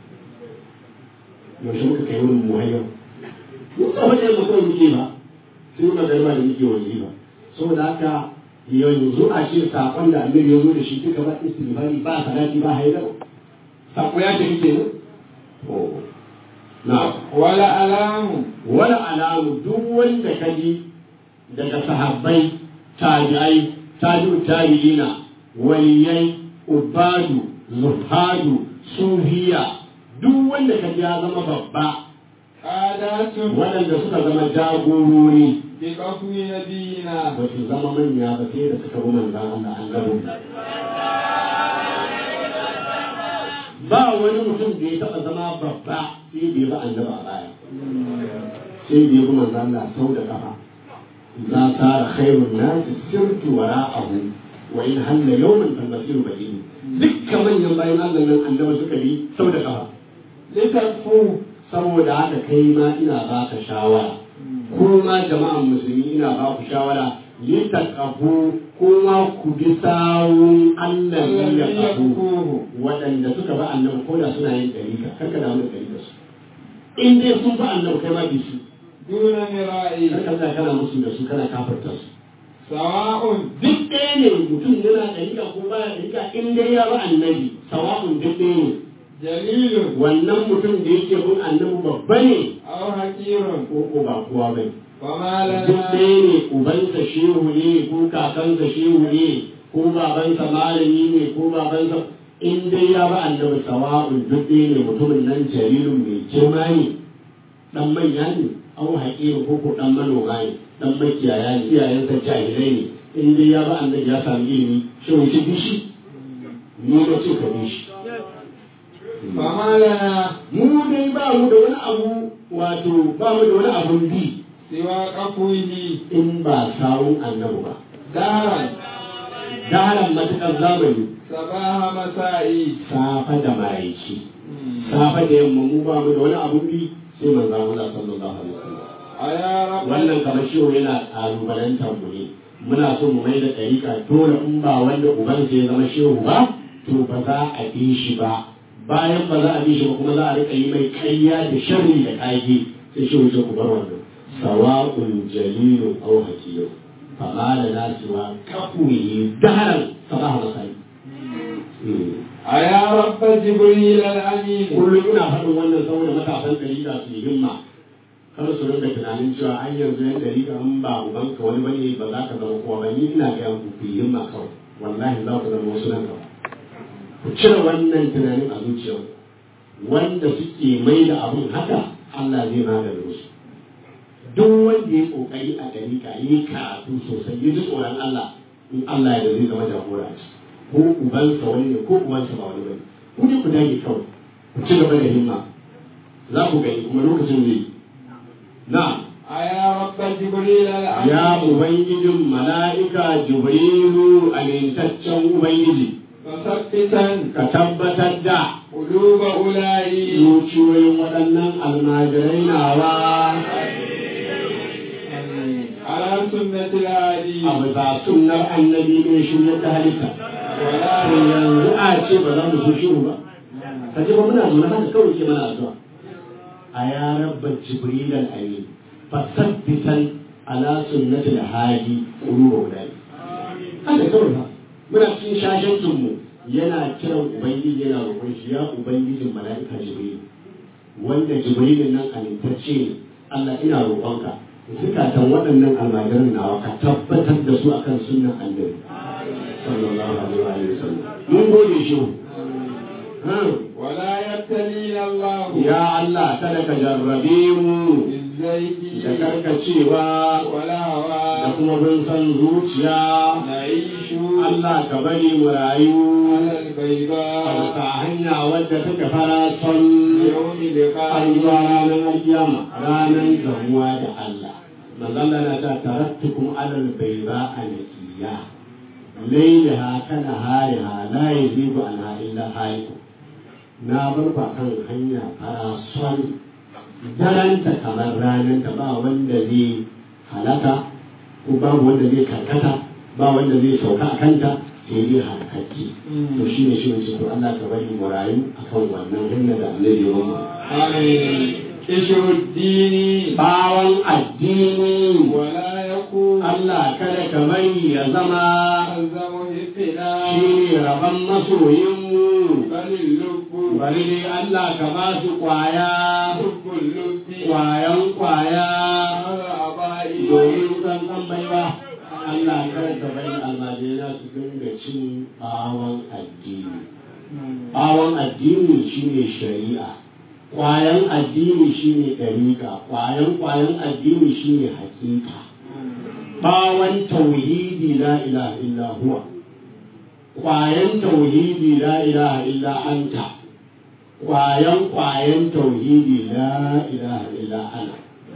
yaushe muka kai wurin mu hayyau mun ba wajen ba kawai muke ba sai muka garba da muke wani ba saboda haka yanzu a ce sakon da annabi ya zo da shi duka ba istighfari ba salati ba haidar sako ya tafi kenan to na'am wala alamu wala alamu duk wanda ka ji daga sahabbai tabi'ai tabi'u tabi'ina waliyai ubadu zuhadu sufiya duk wanda ka ji ya zama babba qadatun waɗanda suka zama jagorori bi qafwi nabiyina ba su zama manya ba sai da suka bi manzan Allah annabin ba wani mutum da ya taɓa zama babba sai da ya bi annaba a baya sai da ya bi manzan Allah sau da kafa za sara khairun nasi sirtu wara'ahu wa in halla yawman fal masiru bayin dukkan manyan bayan Allah nan annaba suka bi sau da kafa litakfu saboda haka kai ma ina baka shawara kuma jama'an musulmi ina ba ku shawara litaqafu kuma ku bi sawun Allah ya kafu waɗanda suka ba annabi ko da suna yin dariƙa kar ka damu da dariƙa su in dai sun ba annabi kai ma bi su duna mira'i kar ka tsaya kana musu da su kana kafarta su sawa'un duk ɗaya ne mutum yana dariƙa ko baya dariƙa in dai ya ba annabi sawa'un duk ɗaya ne jalilun wannan mutum da yake bin annabi babba ne aw hakirun ko ko ba kowa bane fama duk lana ɗaya ne ubansa shehu ne ko kakansa shehu ne ko babansa malami ne ko babansa in dai ya ba annabi sawa'un duk ɗaya ne mutumin nan jarirun mai girma ne dan manya ne au haƙiru ko ko dan manoma ne dan makiyaya ne iyayensa jahilai ne in dai ya ba annabi ya sami ilimi shehu ce bishi ni na ce ka bishi fama lana mu dai ba mu da wani abu wato ba mu da wani abun bi siwa qafwihi in ba sawun annabi ba daran Daran matuƙar zamani sabaha masa'i safa da maraici safa da yamma mu ba mu da wani abun bi sai manzon Allah sallallahu alaihi wasallam aya rabbi wannan kamar shi yana kalubalantar mu ne muna so mu mai da ɗariƙa dole in ba wanda ubansa ya zama shehu ba to ba za a bi shi ba bayan ba za a bi shi ba kuma za a riƙa yi mai ƙarya da sharri da ƙage sai shehu ce ku bar wannan sawa'un jalilun aw hakiyun fama da nasuwa kafuyi daharan sabaha masai aya rabba jibril al-amin kullum ina faɗin wannan saboda matasan ɗariƙa su yi himma kar su rinka tunanin cewa an yanzu yan ɗariƙa in ba ubanka wani bane ba za ka zama kowa ba ni ina ga ku ku yi himma kawai wallahi za ku zama wasu nan gaba ku cire wannan tunanin a zuciyar wanda suke mai da abun haka Allah zai magana musu duk wanda ya kokari a ɗariƙa ya yi karatu sosai ya ji tsoron Allah in Allah ya da zai zama jagora a ciki ko ubansa wani ne ko uwansa ba wani bane ku ne ku dage kawai ku ci gaba da himma za ku gani kuma lokacin zai yi na أيا رب جبريل ya الأمين ubangijin mala'ika jibrilu amintaccen ubangiji فثبتا ka tabbatar da قلوب أولئك zuciyoyin waɗannan almajirai nawa على سنة الهادي a bisa sunnar annabi mai shirya ta halitta ولا to yanzu a ce ba za mu so shiru ba ka ce ba muna zaune haka kawai ke mana addu'a a ya rabba jibril al-amin fasabbitan ala sunnatil hadi quluba ulai haka kawai ba muna cikin shashancin mu yana kiran ubangiji yana roƙon shi ya ubangijin mala'ika jibril wanda jibrilin nan amintacce ne Allah ina roƙonka zukatan waɗannan almajiran nawa ka tabbatar da su akan sunnan annabi sallallahu alaihi wa sallam mun gode shi ولا يبتلينا الله ya Allah kada ka jarrabe mu بالزيت da karkacewa ولا da هوى kuma bin san zuciya نعيش Allah ka bari mu rayu على a البيضاء bisa hanya wadda take fara son يوم har zuwa لقائه ranar alkiyama ranar gamuwa da Allah manzon Allah na ta tarattukum alal bayda anakiya lailaha kana hariha la yazibu anha illa haliku na bar ku kan hanya fara son daranta kamar rananta ba wanda zai halaka ko babu wanda zai karkata ba wanda zai sauka a kanta sai dai halakacce to shi ne shi ne to Allah ka bari mu rayu akan wannan hanya da annabi ya mu آمين قشر الدين bawan addini ولا يكون Allah kada ka bari ya zama ألزم حبنا shi ne rabon masoyinmu بل اللب bari dai Allah ka ba su kwaya حب اللب kwayan kwaya على أبائي domin san san baiwa Allah kada ka bari almajira su dinga cin bawan addini bawan addini shine shari'a kwayan addini shine ɗariƙa kwayan kwayan addini shine hakika bawan tauhidi la ilaha illa huwa kwayan tauhidi la ilaha illa anta kwayan kwayan tauhidi la ilaha illa ana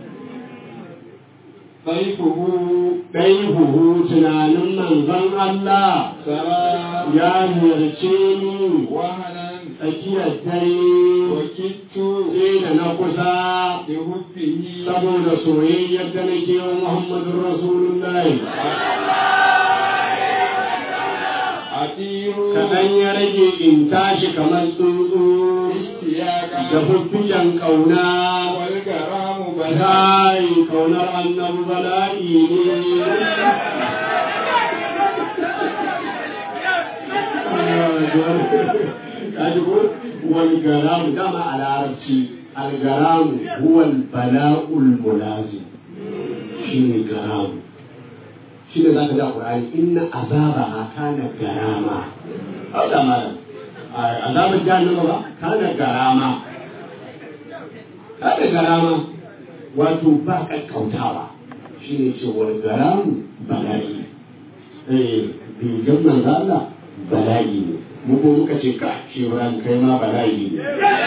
ضيفه ɗai huhu tunanin manzon Allah سرى ya ziyarce ni وهنا tsakiyar dare وكدت sai da na kusa لحبه saboda soyayyar da nake wa Muhammadun Rasulullahi أطير kaɗan ya rage in tashi kamar tsuntsu da اشتياقا fuffiken ƙauna والكرام بدا kai ƙaunar annabi bala'i ne kaji ko wal garamu dama a larabci al garamu huwa al bala'ul mulazim shine garamu shine zaka ga qur'ani inna azabaha kana garama haka malam azabar jahannama ba kana garama kada garama wato ba kakkautawa shi ne cewar garamu bala'i eh bigan manzo Allah bala'i ne mu ko muka ce ka shi ran kai ma bala'i ne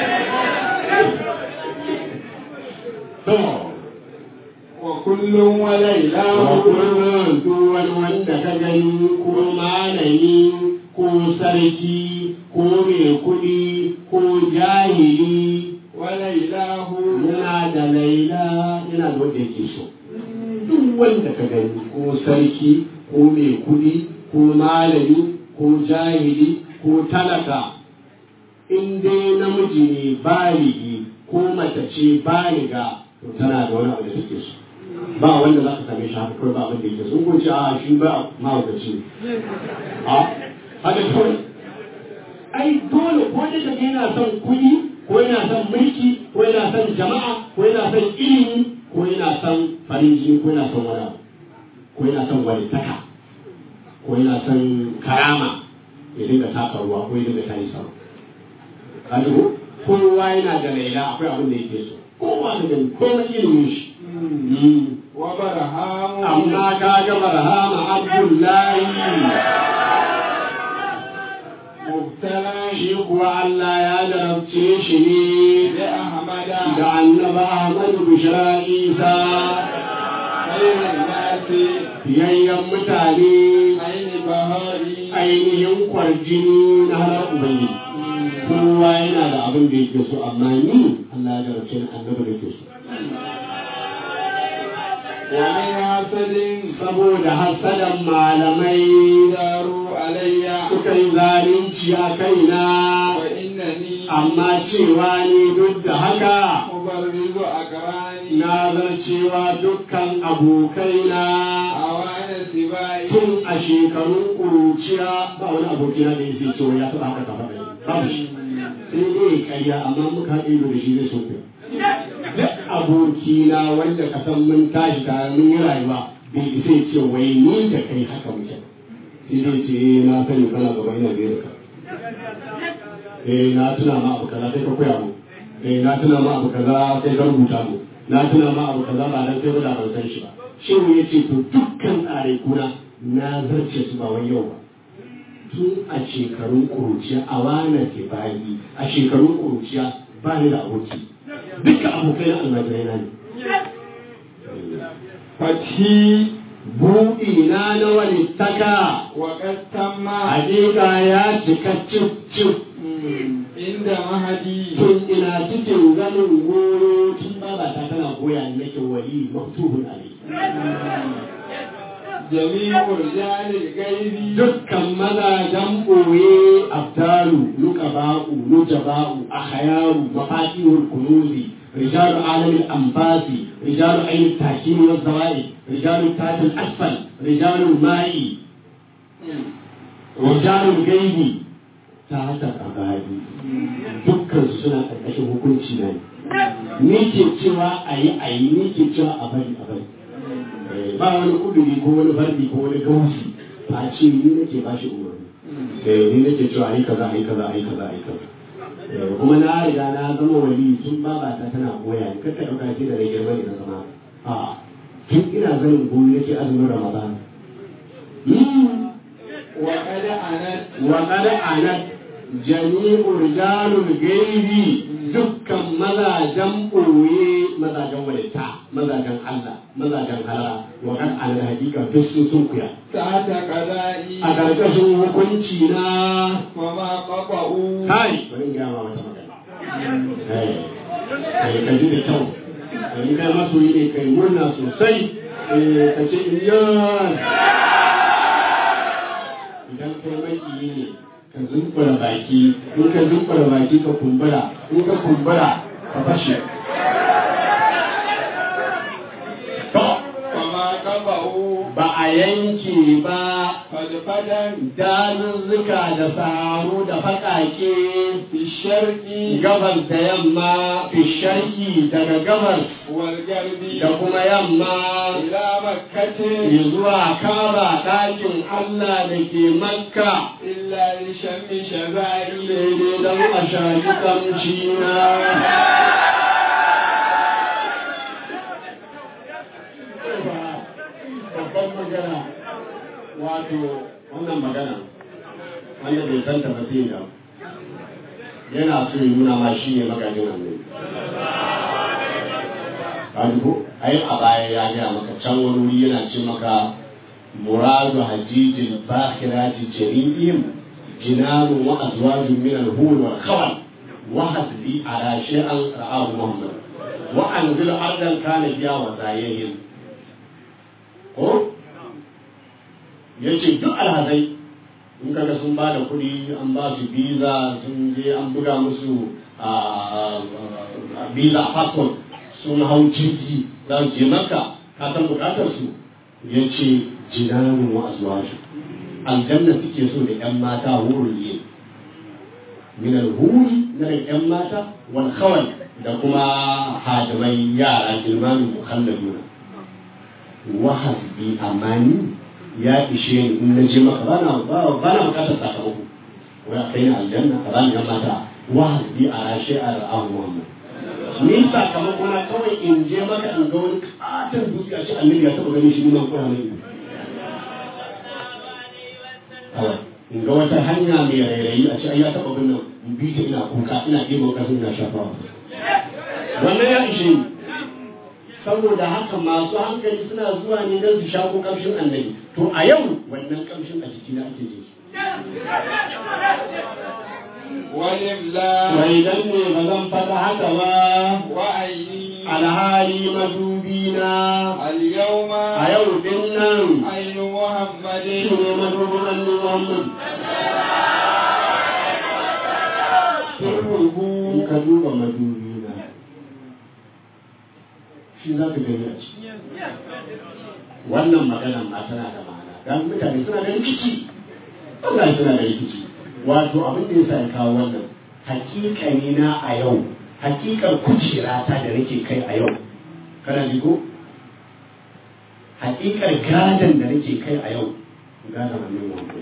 to وكل وليلة wa kullum duk wani wanda ka gani ko malami ko sarki ko mai kuɗi ko jahili وليلاه yana da laila yana da wanda yake so duk wanda ka gani ko sarki ko mai kudi ko malami ko jahili ko talaka in dai namiji ne baligi ko mace ce baliga to tana da wani abu da take so ba wanda za ka same shi haka kawai ba abin da yake so kun ce a shi ba mahaukaci ne a haka kawai ai dole ko da kaga yana son kuɗi ko yana son mulki ko yana son jama'a ko yana son ilimi ko yana son farin jini ko yana son wani abu ko yana son walitaka ko yana son karama ya dinga taka ruwa ko ya dinga tayi sama ka ji ko kowa yana da laila akwai abin da yake so kowa da gani komai ilimin shi وبرهام amma ka ga barhama abdullahi مبتلى shi kuwa Allah ya jarabce shi ne بأحمد da annaba Ahmadu Bishara Isa خير الناس biyayyen mutane عين بهاري ainihin kwarjini na halar ubangiji kowa yana da abin da yake so amma ni Allah ya jarabce ni annabi da ke so ومن حسد saboda hasadan malamai داروا علي suka yi zalunci a kaina وإنني amma cewa ni duk da haka مبرز أقراني na zarcewa dukkan abokaina أوان سباي tun a shekarun ƙuruciya ba wani abokina da yake cewa ya taɓa haka kafa ɗaya babu shi sai dai karya amma muka haɗe ido da shi zai so ku duk abokina wanda ka san mun tashi tare mun yi rayuwa bai isa ya ce wai ni da kai haka muke sai dai ce eh na sani kana gaba ina biyar ka eh na tuna ma abu kaza sai ka koya mu eh na tuna ma abu kaza sai ka rubuta mu na tuna ma abu kaza ba dan kai ba da ban san shi ba shehu ya ce to dukkan tsare kuna na zarce su ba wai yau ba tun a shekarun ƙuruciya a wane ke bayi a shekarun ƙuruciya ba ni da aboki duka abokai na almajirai na ne فتحي buɗi na na wani taka وقد تم hakika ya cika cif cif عند مهدي tun ina cikin ganin goro tun babata tana goya ni nake wali maftuhun ali جميع رجال الغيب dukkan mazajen ɓoye abdalu nukaba'u nujaba'u akhayaru mafatihul kunuzi rijalu alamil anfasi rijalu ainihin takini wa zawai rijalu tatil asfal rijalu ma'i rijalu gaibi ta haka kabari dukkan su suna ƙarƙashin hukunci na ne ni ke cewa a yi a yi ni ke cewa a bari a bari ba wani kuduri ko wani fardi ko wani gausi a ce ni nake ba shi umarni eh ni nake cewa ai kaza ai kaza ai kaza ai kaza Eh, kuma na riga na zama wali tun babata tana goya ni kaka dauka ce da na girma ne na zama a tun ina zanin goyi nake azumin ramadan Hmm. وقد أنت وقد أنت جميع رجال الغيب dukkan mazajen ɓoye mazajen walita mazajen Allah mazajen halala wa kan alal hakika duk sun sun kuya تحت قضائي a ƙarƙashin hukunci na وما قطعوا kai bari in gaya ma wata magana eh kai ka ji da kyau in kai masoyi ne kai murna sosai eh ka ce iyan idan kai maki ne ka zumbura baki in ka zumbura baki ka kumbura in ka kumbura ka fashe to وما قطعوا ba a yanke ba فدفدا dazuzzuka da samu da faƙaƙe في الشرق gabas da yamma fisharki daga gabas والغرب da kuma yamma إلى مكة zuwa kaba ɗakin Allah da ke makka إلا لشم شبائي daidai don a shaƙi kamci na babban magana wato wannan magana wanda bai santa ba sai da yana so ya nuna ma shi ne magajin annabi Kadugo, ai a baya ya gaya maka can wani wuri yana ce maka muradu hajijin bakhirati jami'in jinanu wa azwajun min al-hur wal khawal wa hasbi ala shay'an ra'ahu muhammad wa anzil ardan kana biya wa zayyin ko yace duk alhazai in kaga sun ba da kuɗi an ba su visa sun je an buga musu a visa passport sun hau jirgi za su je maka ka san bukatar su ya ce jinanu wa azwaju aljanna suke so da yan mata wurin yi min alhuri na da yan mata wal khawal da kuma hadimai yara gilmanu mukhalladuna wa hasbi amani ya ishe ni in na je maka bana bana bukatar sakamako wai a kai ni aljanna a bani yan mata wa hasbi a rashe a ra'ahu muhammad ni sakamako na kawai in je maka in ga wani katon dutse a ce annabi ya taba ganin shi nuna koya mai ido kawai in ga wata hanya mai rairayi a ce ai ya taba ganin in bi ta ina kuka ina ɗiban ƙasa ina shafawa wannan ya ishe ni saboda haka masu hankali suna zuwa ne don su shaƙo ƙamshin annabi to a yau wannan ƙamshin a jikina ake jin shi ولله wai dan ne ba zan faɗa haka ba وعيني alhali madubina اليوم a yau din nan عين محمد shi ne madubin annabi Muhammad in ka duba madubina shi za ka gani a ciki wannan magana ma tana da ma'ana dan mutane suna da rikici Allah suna da rikici wato abin da yasa ya kawo wannan hakikani na a yau hakikar kujera ta da nake kai a yau kana ji ko hakikar gadon da nake kai a yau gadon annabi Muhammad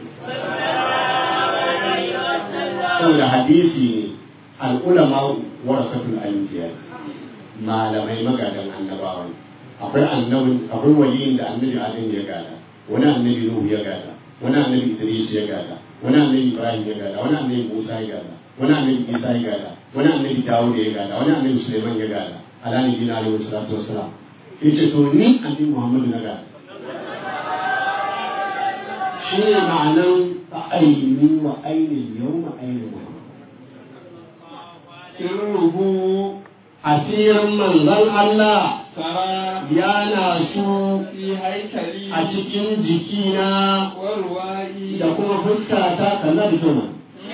saboda hadisi ne al'ulama warasatul anbiya malamai magadan annabawa ne akwai annabin akwai waliyin da annabi adam ya gada wani annabi nuhu ya gada wani annabi idris ya gada wani annabi ibrahim ya gada wani annabi musa ya gada wani annabi isa ya gada wani annabi dawud ya gada wani annabi suleiman ya gada ala nabi na alaihi salatu wassalam yace to ni annabi muhammadu na gada shi ne ma'anan aini wa ainihin yau ma ainihin muhammadu sirruhu asirin manzon Allah ترى yana su في هيكلي a cikin jikina وروائي da kuma fuskata kalla da kyau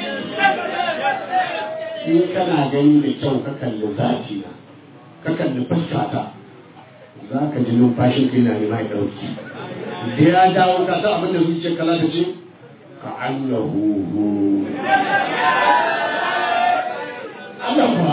in kana gani da kyau ka kalli zafi na ka kalli fuskata za ka ji numfashin kai na nema ya ɗauki da ya dawo ka san abin da zuciyar kala ta ce ka annahu Allah kuwa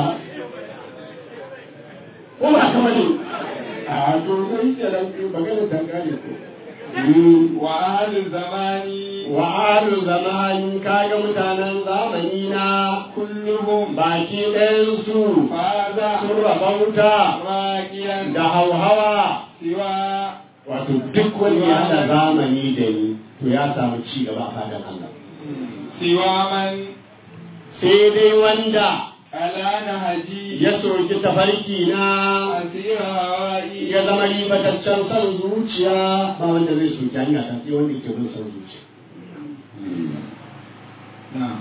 ko ba ka bane a to sai ke nan magana ta gane ko وأهل الزمان wa alu zamani kaga mutanen zamani na كلهم baki ɗayan su فاز sun rabauta راكيا da hauhawa سوى wato duk wanda ya haɗa zamani da ni to ya samu ci gaba a fadan Allah سوى من sai dai wanda على نهجي ya soki tafarki na أسير هوائي ya zama ribataccen son zuciya ba wanda zai soki hanya ta sai wanda ke bin son zuciya نعم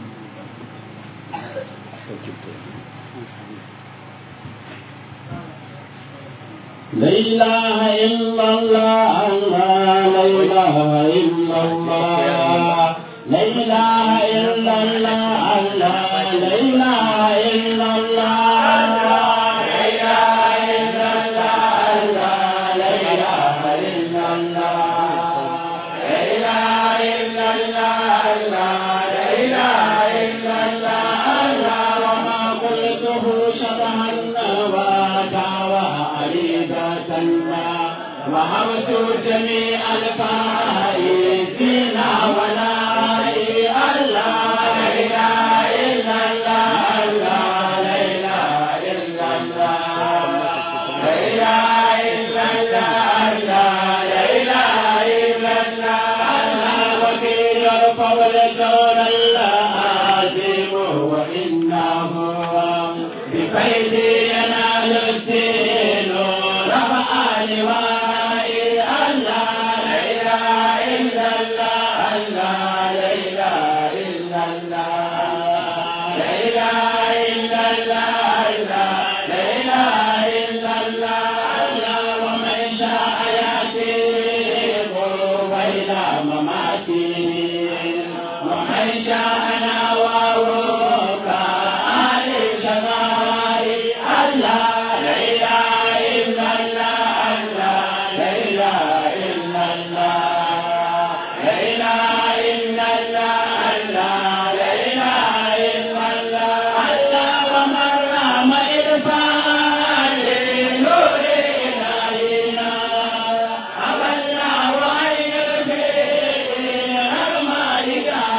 لا إله إلا الله لا إله إلا الله لا إله إلا الله لا إله إلا الله لا إله إلا الله لا إله إلا الله لا إله إلا الله لا إله إلا الله وما قلته شبها النبات وعريضة وهبت جميع الفائزين ولا الله لا إله إلا الله لا إله إلا الله لا إله إلا الله لا إله إلا الله وكيل القول دون العظيم وإنه بفيد ينال الدين رفع لوائي الله لا إله إلا الله الله لا إله إلا الله لا إله إلا الله الله لا إله إلا الله الله ومن شاء يأتي قرب إلى مماته ومن شاء نواه كآل شمائي الله لا إله إلا الله الله لا إله إلا الله لا إله إلا الله الله لا إله إلا الله الله ومن رام إرفان لنور إلهنا أبى الله أن يرفع رغم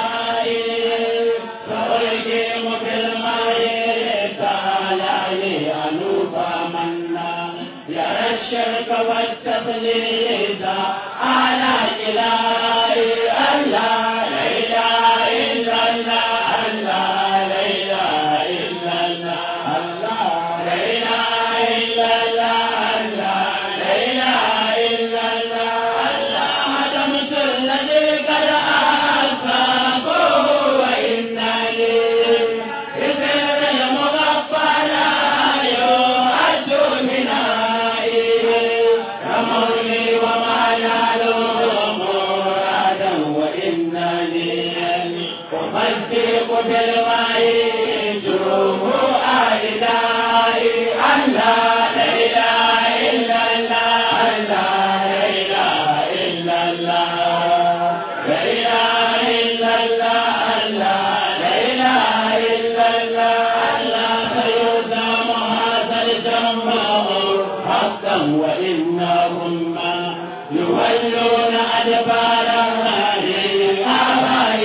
إلهي فألقيم في الماء تعالى أنوف منا يرى الشرك والتقليد على إلهي الله لا إله إلا الله الله لا إله إلا الله الله لا إله إلا الله الله وإنهم ما يولون أدبارها للآباء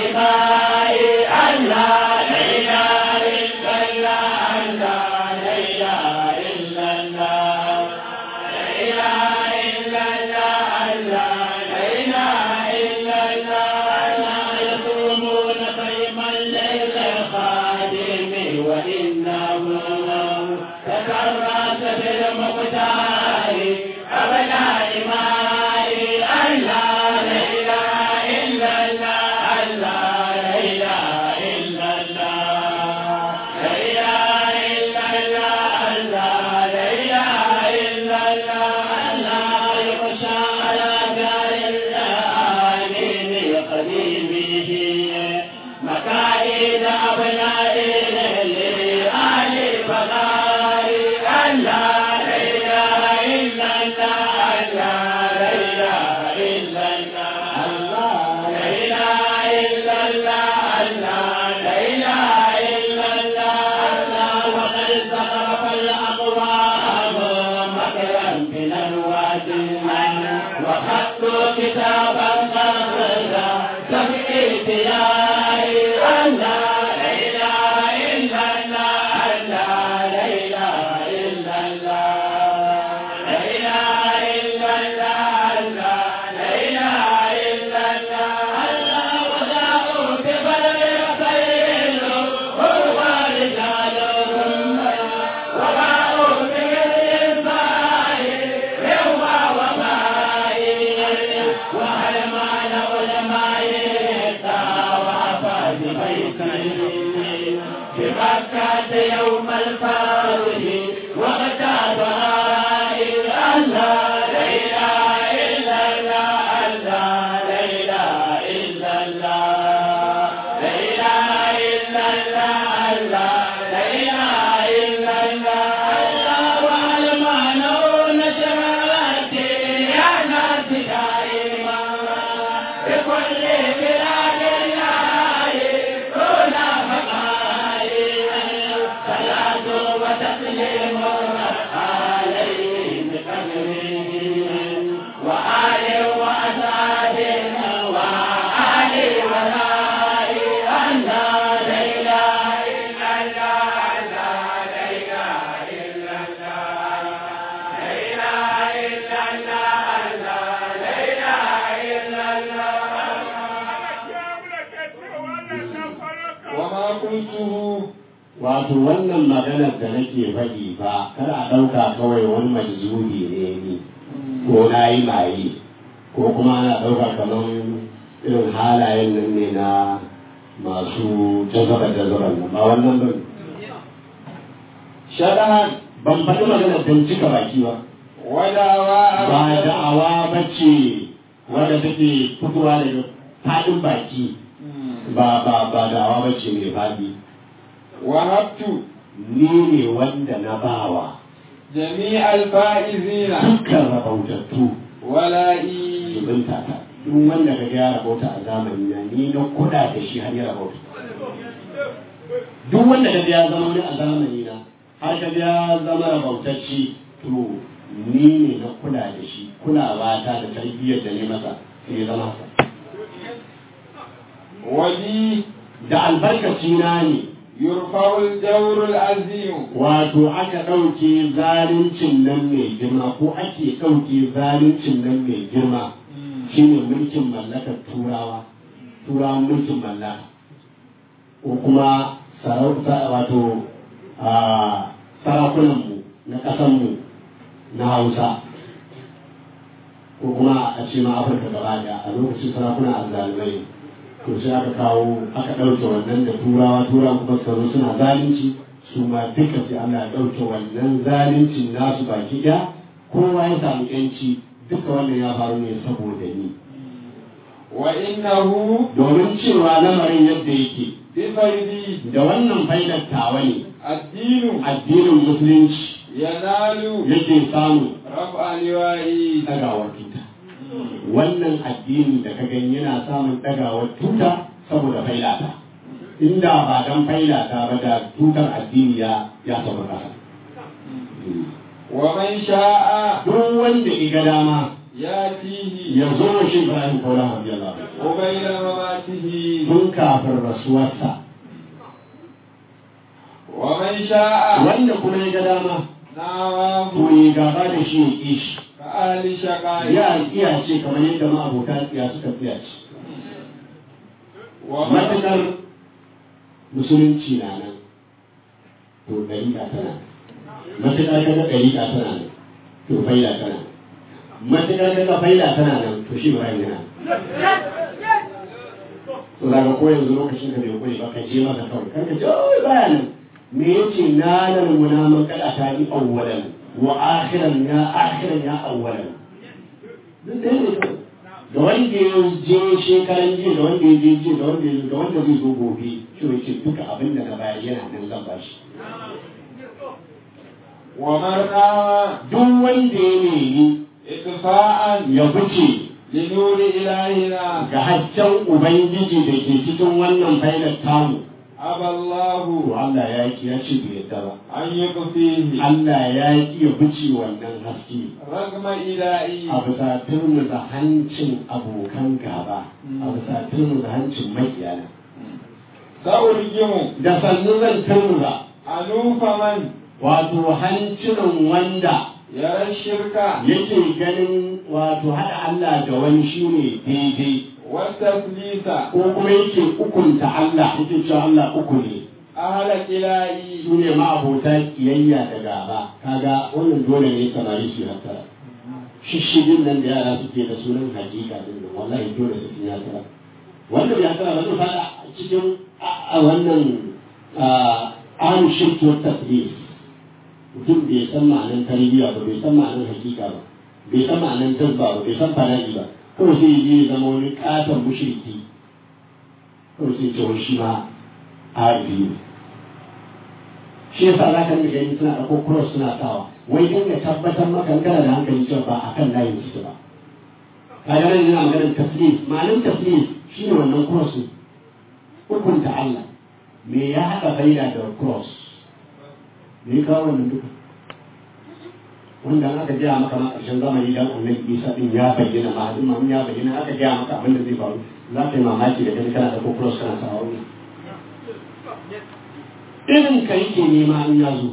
الله لا إله إلا الله الله لا إله إلا الله لا إله إلا الله الله لا إله إلا الله يصومون صيما ليل الخادم وإنه تكرس بالمقدار أبناء ماء الله لا إله إلا الله الله لا إله إلا الله لا إله إلا الله الله لا إله إلا الله الله يخشى على دار الآمين قديمه مكائد أبنائه لآل فقار الله لا إله إلا الله الله لا إله إلا الله لا إله إلا الله الله لا إله إلا الله الله وقد زخرف الأقوام مكرا من الوادي وخطوا كتابا قصدا تبكيت يا الله لا إله إلا الله الله لا إله إلا الله لا إله إلا الله الله لا إله إلا الله الله وجاءوا ببلد خير هو رجالهم وباءوا بالإنفاق هو وبائي وهل مال علماء طاف ببيته بمكة يوم الفرح وغتاب الله لا إله إلا الله الله لا إله إلا الله لا إله إلا الله الله لا إله إلا الله الله والمعنى نشرت يا ناس دائما بكل بلاد الله هنا فقائي صلاة وتسليم عليه بقدره وآل وأصحاب وآل ولائي الله لا إله إلا الله الله لا إله إلا الله لا إله إلا الله الله لا إله إلا الله وما قلته wato wannan maganar da nake faɗi ba kar a ɗauka kawai wani majzubi ne ni ko na yi maye ko kuma ana ɗauka kamar irin halayen nan ne na masu jazaba jazaban nan ba wannan ba شرعا ban faɗi maganar don cika baki ba ودعواء ba da'awa ba ce wadda take fitowa daga faɗin baki ba ba ba da'awa ba ce mai faɗi وهبت ni ne wanda na bawa جميع الفائزين dukkan rabautattu ولائي zubinta ta duk wanda ka ga ya rabauta a zamani na ni na kuɗa da shi har ya rabauta duk wanda ka ga ya zama wani a zamani na har ka ga ya zama rabautacci to ni ne na kula da shi kulawa ta da tarbiyyar da ne masa sai ya zama haka ولي da albarkaci na ne يرفع الجور العظيم wato aka ɗauke zaluncin nan mai girma ko ake ɗauke zaluncin nan mai girma shine mulkin mallakar turawa turawan mulkin mallaka ko kuma sarauta wato a sarakunanmu na ƙasanmu na hausa ko kuma a ce ma afirka gaba ɗaya a lokacin sarakuna azzalumai to sai aka kawo aka ɗauke wannan da turawa turawa kuma suka zo suna zalunci su ma duka sai Allah ya ɗauke wannan zaluncin nasu baki ɗaya kowa ya samu yanci duka wannan ya faru ne saboda ni وإنه domin cewa lamarin yadda yake بفيدي da wannan faidar tawa ne الدين addinin musulunci ينال yake samu رفع لوائي ɗagawar tuta wannan addini da ka gani yana samun ɗagawar tuta saboda failata inda ba dan failata ba da tutar addini ya ya sauka ƙasa ومن شاء duk wanda iga dama يأتيه ya zo wa shi Ibrahim Kaula radiyallahu anhu قبيل مماته tun kafin rasuwarsa ومن شاء wanda kuma ya ga dama نعمه to ya gaba da shi ya ƙi shi كأهل شقاء ya iya ce kamar yadda ma'abota tsiya suka tsiya ce ومن matuƙar musulunci na nan to ɗariƙa tana matuƙar kaga ɗariƙa tana nan to faila tana nan matuƙar kaga faila tana nan to shi ba yana to daga ko yanzu lokacin ka bai koyi ba ka je maka kawai kar ka ce oh baya nan me yace na nan munaman kada ta yi awwalan wa akhiran ya akhiran ya awwalan duk da ne kawai da wanda ya je shekaran jiya da wanda ya je jiya da wanda ya da wanda zai zo gobe shi ne ce duka abin da na bayar yana nan zan bashi ومن قام duk wanda ya nemi إطفاء ya fice لنور إلهنا ga hasken ubangiji da ke cikin wannan failar tamu أبى to الله Allah ya ki ya ce bai yadda ba أن يطفيه Allah ya ki ya fice wannan haske رغم إلهي a bisa turmuza hancin abokan gaba a bisa turmuza hancin makiyana سأرجم da sannu zan turmuza أنوف من wato hancinan wanda يرى الشرك yake ganin wato haɗa Allah da wani shine daidai والتثليث ko kuma yake ukunta Allah yake cewa Allah uku ne أهل إلهي su ne ma'abota kiyayya da gaba kaga wannan dole ne samari su hattara shishigin nan da yara suke da sunan hakika din nan wallahi dole su yi hattara wanda bai hattara ba zai fada cikin a wannan an shirki wa tasbih mutum bai san ma'anan tarbiyya ba bai san ma'anan hakika ba bai san ma'anan tazba ba bai san fana'i ba kawai sai je ya zama wani katon mushriki kawai sai ce wai shi ma arifi ne shi yasa za ka rika gani suna ɗauko cross suna sawa wai din ya tabbatar maka kana da hankali cewa ba a kan layin suke ba ka ga nan yana maganar taslis ma'anar taslis shi ne wannan cross ne hukunta Allah me ya haɗa faida da cross me ya kawo wannan duka wanda an aka gaya maka ma ƙarshen zamani dan annabi Isa din ya bayyana ma hadin ma ya bayyana aka gaya maka abin da zai faru za ka yi mamaki da gani kana da cross kana sawa wannan irin ka yake nema in ya zo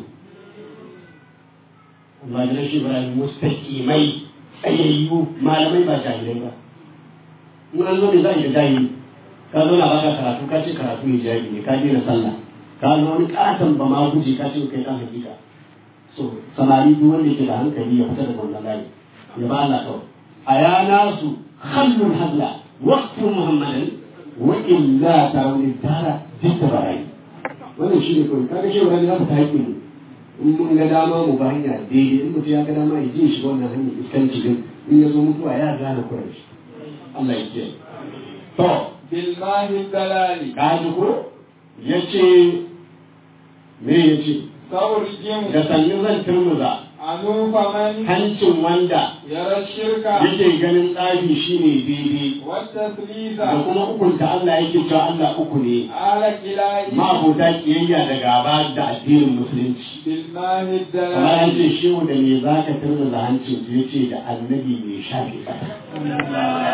amma da shi Ibrahim mustaqimai tsayayyu malamai ba jahilai ba in an zo ne za a yi da jahili ka zo na baka karatu ka ce karatu ne jahili ne ka daina sallah ka zo wani katon ba ma guje ka ce kai kan hakika so samari duk wanda yake da hankali ya fita daga wannan layi ya ba Allah kawai a yana su khallul hadla waqtu muhammadan wa illa tarawni tara dikra wannan shi ne kawai kaga shi wani za ta haƙƙi mu in mun ga dama mu ba hanya daidai in mutum ya ga dama ya je shi wannan hanyar iskanci din in ya zo mutuwa ya gane kuran shi Allah ya kiyaye to بالله الدلال kaji ko yace me yace سأرجم da sannu zan turmuza أنوف من hancin wanda يرى الشرك yake ganin tsafi shine daidai والتثليث da kuma ukunta Allah yake cewa Allah uku ne أهل إلهي ma'abota kiyayya da gaba da addinin musulunci بالله kamar an الدلال ce shehu da me za ka turna da hancin su yace da annabi mai shafe ƙasa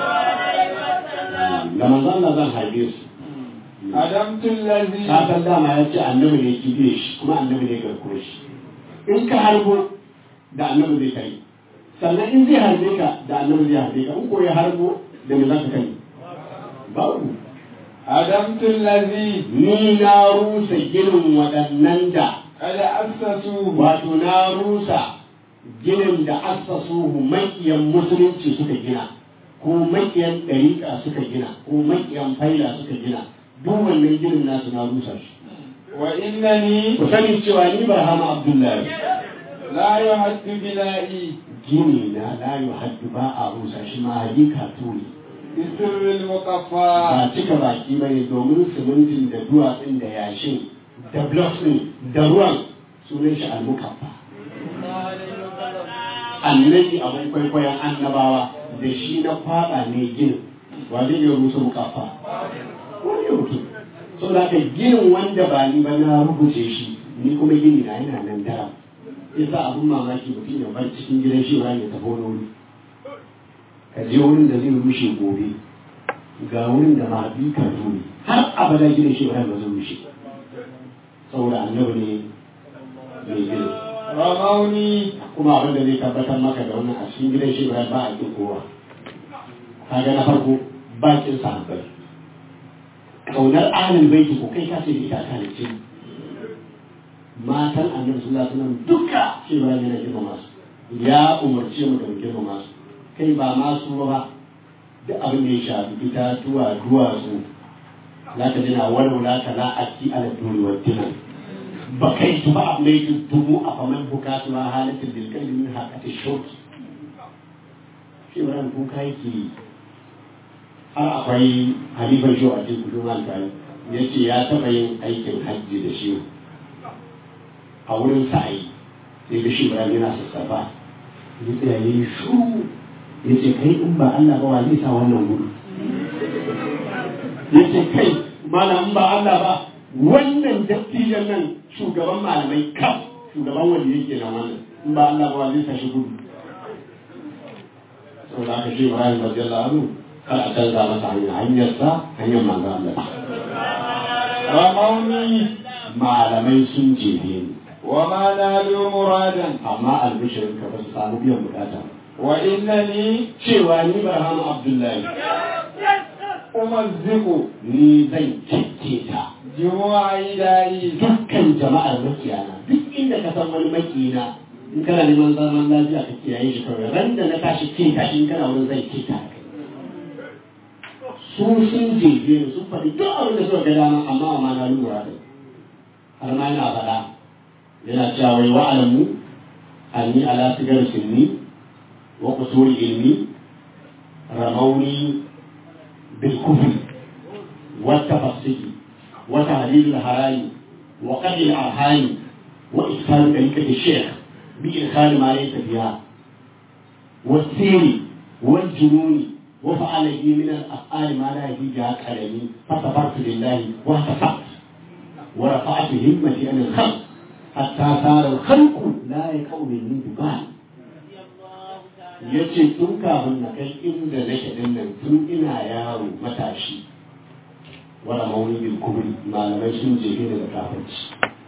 da manzo Allah zan harbe su أدمت الذي ka san dama ya ce annabi ne ki biye shi kuma annabi ne garko shi in ka harbo da annabi zai kai sannan in zai harbe ka da annabi zai harbe ka in ko ya harbo da me za ka kai babu أدمت الذي ni na rusa ginin waɗannan da قد أسسوه wato na rusa ginin da assasuhu makiyan musulunci suka gina ko makiyan ɗariƙa suka gina ko makiyan faila suka gina duk wannan ginin nasu na rusa shi وإنني ku sani cewa ni barhama abdullahi لا يحد بنائي gini na la haddu ba a rusa shi ma hadika tuni بسر المقفى ba cika baki ba ne domin simintin da duwatsun da yashin da blocks ɗin da ruwan sunan shi almukaffa annabi abin kwaikwayon annabawa da shi na faɗa ne ginin wa zai iya rusa mukaffa wani ya mutu so da ka ginin wanda ba ni ba na rubuce shi ni kuma gini na yana nan daram yasa abin mamaki mutum ya bar cikin gidan shi ya tafi wani wuri ka je wurin da zai rushe gobe ga wurin da ma bi ka tuni har abada gidan shi ba zai rushe saboda annabi ne mai gina رموني kuma abin da zai tabbatar maka da wannan a cikin gidan shi ba a kin kowa kaga na farko bakin sahabbai kaunar ahlul baiti ko kai ka ce da ita ta ne ce matan annabi sallallahu alaihi wasallam duka shi ba yana girmama su ya umarce mu da mu girmama su kai ba ma su ba duk abin da ya shafi itatuwa duwatsu za ka jina walwala ka la aki ala duri wa dinan ba kai su ba abu mai dubu a faman bukatu ma halittar bilkar min haƙatin shauki shi ba ran kuka yake yi har akwai halifar shi a cikin kudin alkali ya ce ya taɓa yin aikin hajji da shi a wurin sa'ayi sai ga shi ba yana sassafa ya tsaya ya yi shuru ya ce kai in ba Allah ba wa zai sa wannan gudu ya ce kai mana in ba Allah ba wannan dattijan nan shugaban malamai kam shugaban wanda yake nan wannan in ba Allah ba wa zai sa shi gudu saboda aka ce Ibrahim radiyallahu anhu kar a canza masa hanya hanyar sa hanyar manzo Allah رموني malamai sun jefe ni وما نالوا مرادا amma albishirin ka ba su samu biyan bukata وإنني cewa ni Barham Abdullahi أمزق ni zan kike ta جموع إلهي dukkan jama'ar makiyana duk inda ka san wani makiyina in kana neman zaman lafiya ka kiyaye shi kawai ran da na tashi ke tashi in kana wurin zai ke ta kai su sun jeje ni sun faɗi duk abin da suka ga dama amma amma na lura da har ma yana faɗa yana cewa wai wa'alamu anni ala sigar sinni wa qusuri ilmi ramauni bil kufri wa tafassiki وتهديد الحرام وقتل الأرحام وإدخال طريقة الشيخ بإدخال ما ليس فيها والسير والجنون وفعل لي من الأفعال ما لا يجيها كلامي فصبرت لله واهتفقت ورفعت همتي عن الخلق حتى صار الخلق لا يقوم مني ببال yace tun kafin na kai inda nake dinnan tun ina yaro matashi wala mauni bil kubri malamai sun jefe ni da kafirci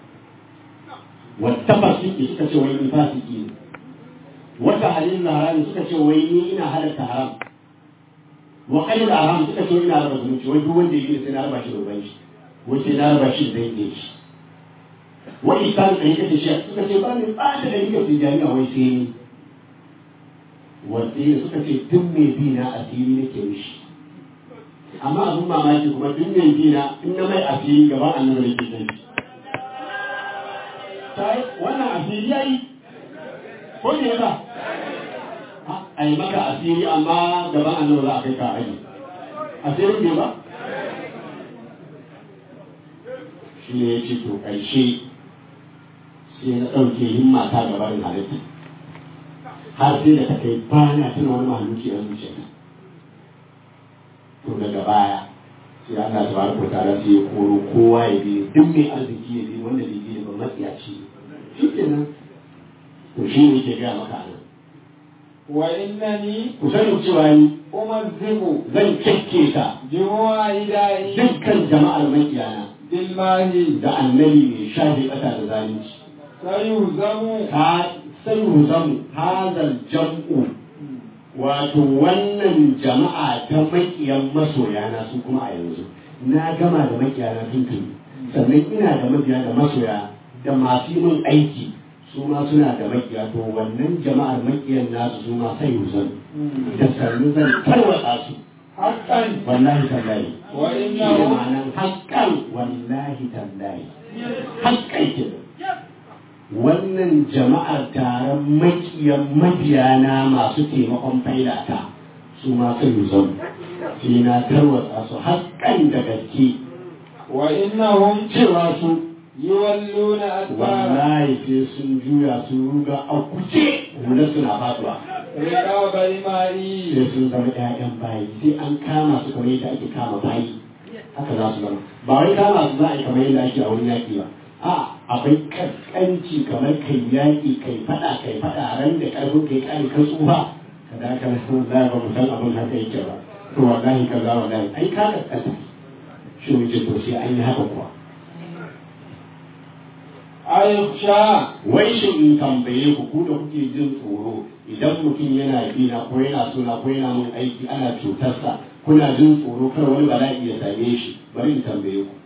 wata fasiki suka ce wai ni fasiki ne wata halin harami suka ce wai ni ina halatta haram wa qalil haram suka ce ina raba zumunci wai duk wanda yake sai na raba shi da uban shi wai sai na raba shi da dangin shi wa isan da yake shi suka ce ba ni ba da yake fi jami'a wai sai ni wanda suka ce tun mai bi na asiri nake mishi amma abin mamaki kuma duk mai gina in na mai asiri gaban annabi da ke shi sai wannan asiri yayi ko ne ba a yi maka asiri amma gaban annabi za a kai ka aji asirin ne ba shi ne ya ce to ƙarshe sai na ɗauke himma ta gabarin halitta har sai da ta kai ba na tuna wani mahaluki a zuciyarta to daga baya sai Allah tabaraka wa ta'ala sai ya koro kowa ya bi duk mai arziki ya bi wanda bai bi ba matsiyaci shi kenan to shi ne ke gaya maka nan وإنني ku sani cewa ni أمزق zan kyakke ta جموع إلهي dukkan jama'ar makiyana بالماء da annabi mai shafe ƙasa da zalunci سيهزم ka sai zamu hazal jam'u wato wannan jama'a ta makiyan masoyana su kuma a yanzu na gama da makiyana tuntun sannan ina da mabiya da masoya da masu yi min aiki su ma suna da makiya to wannan jama'ar makiyan nasu su ma sai zan da sannu zan tarwatsa su حقا wallahi tallahi وإنه shi ma'anan haƙƙan wallahi tallahi haƙƙan kenan wannan jama'ar taron makiyan mabiyana masu taimakon failata su ma sun zan sai na tarwatsa su haƙƙan da gaske وإنهم cewa su يولون أدبارا wallahi sai sun juya su ruga a kuce hula suna faduwa رقاب الماء sai sun zama 'ya'yan bayi sai an kama su kamar yadda ake kama bayi haka za su zama ba wai kama su za a yi kamar yadda ake a wurin yaƙi ba a akwai kaskanci kamar kai yaƙi kai faɗa kai faɗa ran da ƙarfin kai ƙari ka tsufa ka da ka san za ba mu san abin haka yake ba to wallahi ka za wallahi ai ka kaskanta shi wuce to sai an yi haka kuwa ayyuksha wai shi in tambaye ku ku da kuke jin tsoro idan mutum yana bina ko yana suna ko yana mun aiki ana cutarsa kuna jin tsoro kar wani bala'i ya same shi bari in tambaye ku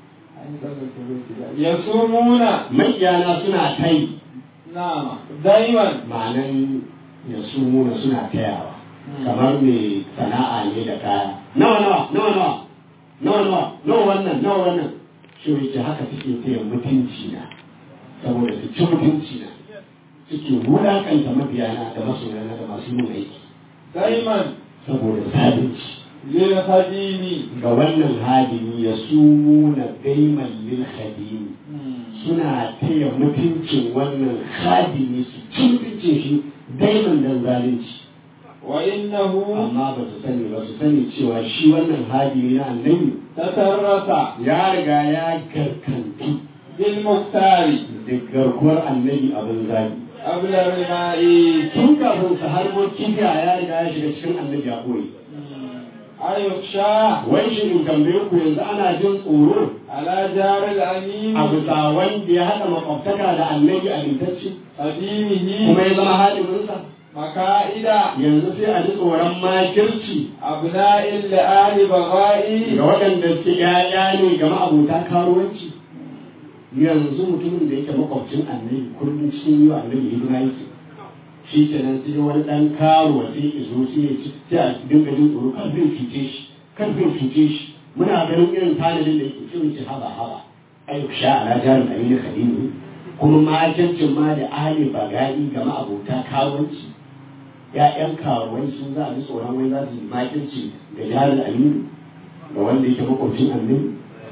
yasumuna makiyana suna tai na daiman ma'anan ya sumuna suna tayawa kamar mai sana'a ne da kaya nawa nawa nawa nawa nawa nawa nawa wannan nawa wannan shi yake haka suke taya mutunci na saboda su ci mutunci na suke wulakanta mabiyana da masoyana da masu yin aiki daiman saboda sabinci lil hadimi ga wannan hadimi ya sumuna daiman lil hadimi suna taya mutuncin wannan hadimi su ci mutuncin shi daiman dan zalunci wa innahu amma ba su sani ba su sani cewa shi wannan hadimi na annabi tatarrasa ya riga ya garkantu bil muktari da garkuwar annabi abin zabi qabla rimai tun kafin su harbo kibiya ya riga ya shiga cikin annabi a koyi ayyuksha wai shi in tambaye ku yanzu ana jin tsoro ala jaril amin a bisa wanda ya haɗa makwabtaka da annabi a lintacci qadimihi kuma ya zama hadiminsa maka'ida yanzu sai a ji tsoron makirci abna'il ali bagha'i ga waɗanda suke ‘ya'ya ne ga ma'abota karuwanci yanzu mutumin da yake makwabcin annabi kullum cikin yi wa annabi hidima yake shi ke nan sai wani ɗan karuwa sai ya zo sai ya ci sai a dinga jin tsoro kan zai cuce shi kan zai cuce shi muna ganin irin tanadin da yake ce mace haba haba ayyuk sha ala jarin aminu khalilu kuma makircin ma da ahli bagai ga ma'abota karuwanci ‘ya'yan karuwai sun za a ji tsoron wai za su yi makirci da jarin aminu ga wanda yake makwabcin annabi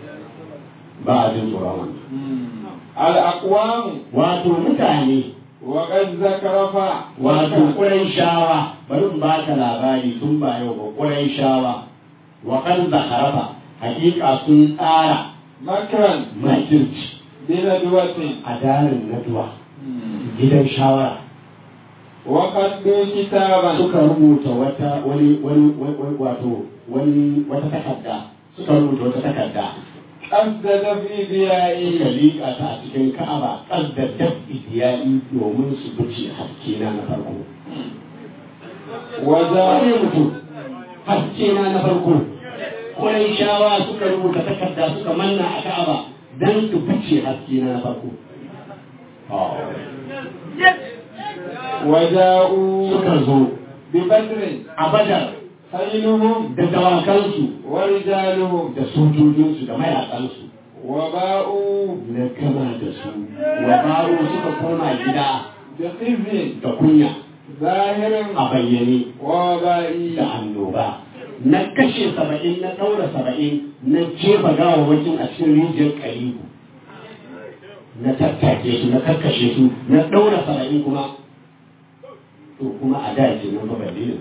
ba a jin tsoron wannan al aqwam wato mutane wa qad zakarafa wato ƙurai shawa bari in baka labari tun ba yau ba ƙurai shawa wa kan zakarafa hakika sun tsara makran makirci bila duwatin a darin naduwa gidan shawara wa qaddu kitaban suka rubuta wata wani wani wani- wato wani wata takarda suka rubuta wata takarda qaddada fi suka biya'i liƙa ta a cikin ka'aba ƙaddadar idiyali domin su bice haske na na farko wa wane za mutum haske na na farko ƙwarai shawa suka rubuta takarda suka manna a ka'aba don su bice haske na na farko wa ja'u suka zo bi badrin a badar khailuhum da dawakansu wa rijaluhum da sojojinsu da mayakansu wa ba'u na gama da su wa baro suka koma gida bi khizyin da kunya zahirin a bayyane wa ba'i da annoba na kashe saba'in na ɗaura saba'in na jefa gawawwakin a cikin rijiyar karibu na tattake su na kakkashe su na ɗaura saba'in kuma to kuma a da ke nan ba balle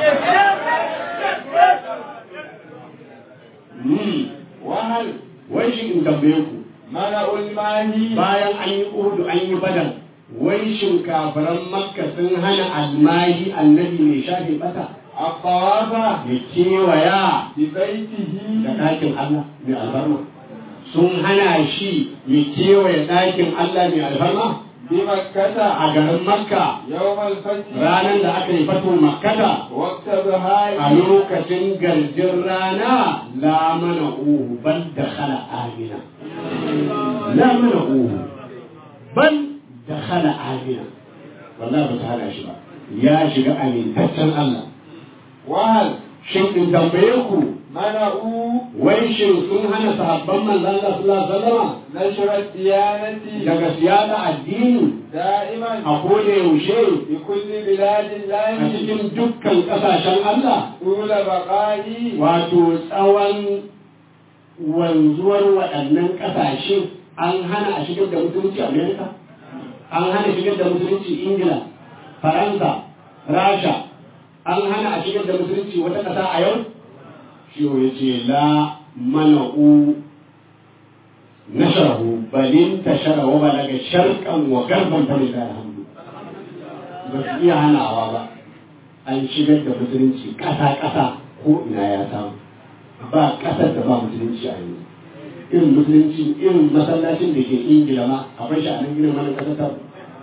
ne wahal wai shi in tambaye ku mana ulmahi bayan an yi uhudu an yi badar wai shin kafiran makka sun hana almahi annabi mai shafe bata الطواف ya kewaya ببيته da ɗakin Allah mai alfarma sun hana shi ya kewaye ɗakin Allah mai alfarma بمكة a garin makka يوم الفتح ranar da aka yi fato makkata وقت a ظهاره lokacin garjin rana la mana uhu bal da khala amina la mana uhu bal da khala amina wallahi ba ta hana shi ba ya shiga amintaccen Allah وهل shin in tambaye ku منعوا wai shin sun hana sahabban manzon Allah sallallahu alaihi wasallam نشر الديانة daga siyasa addini دائما a koda yaushe بكل بلاد a الله cikin dukkan kasashen Allah طول بقائه wato tsawon wanzuwar waɗannan ƙasashe an hana a shigar da musulunci Amerika an hana shigar da musulunci Ingila Faransa Rasha an hana a shigar da musulunci wata ƙasa a yau shi ya ce la mana'u nasharahu balin tashara wa balaga sharqan wa garban fa lillahi alhamdu ba su iya hanawa ba an shigar da musulunci ƙasa ƙasa ko ina ya samu ba ƙasar da ba musulunci a yanzu irin musulunci irin masallacin da ke ingila ma akwai shi a nan irin wani ƙasar ta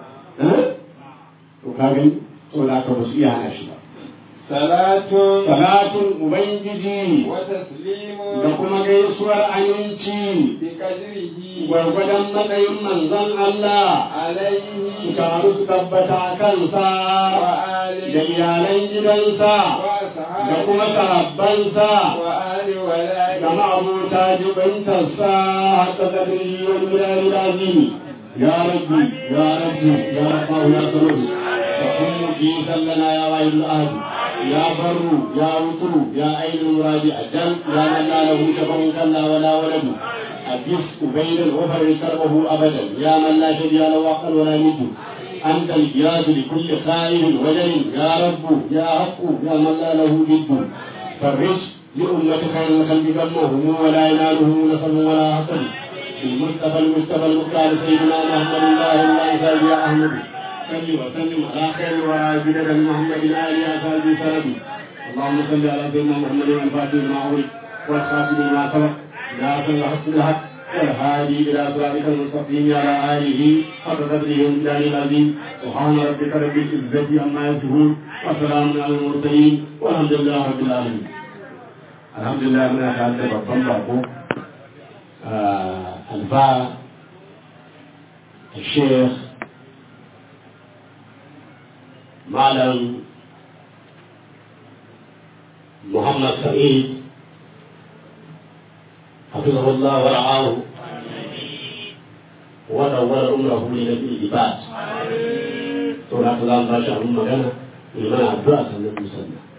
to ka gani saboda haka ba su iya hana shi ba salatun salatun ubangiji wa da taslimun kuma gaisuwar aminci bi qadrihi gwargwadon matsayin manzon Allah su alayhi taru su tabbata a kansa wa da alihi iyalan gidansa wa da kuma sahabihi sahabbansa wa ali wa da ma'abuta jibintarsa hatta kadiri wani gudari da azimi ya rabbi ya rabbi ya rabbahu ya samadu fa kun fi sallana ya wahid al-ahad ya barru ya wutru ya ainul muradi ajal ya man la lahu shafa'un kalla wala waladu أجس أبيدا وفر كربه أبدا يا من لا شريك له وقل ولا ند أنت الجياد لكل خائف وجل يا رب يا حق يا من لا له ند فرج لأمة خير الخلق ذمهم ولا ينالهم نصب ولا حسد المصطفى المصطفى المختار سيدنا محمد الله الله سيدي يا أحمد صل وسلم على خير الورى بدر محمد آل أصحابه سرد اللهم صل على سيدنا محمد الفاتح لما أغلق والخاتم لما سبق ناصر الحق بالحق والهادي إلى صراطك المستقيم على آله حق قدره ومقداره العظيم سبحان ربك رب العزة عما يصفون وسلام على المرسلين والحمد لله رب العالمين الحمد لله من أشهد babban bako alfa الشيخ معلم محمد سعيد حفظه الله ورعاه ودور عمره لنبي العباد سورة الله ما شاء الله مغنى لمن أدرأ سنة مسلمة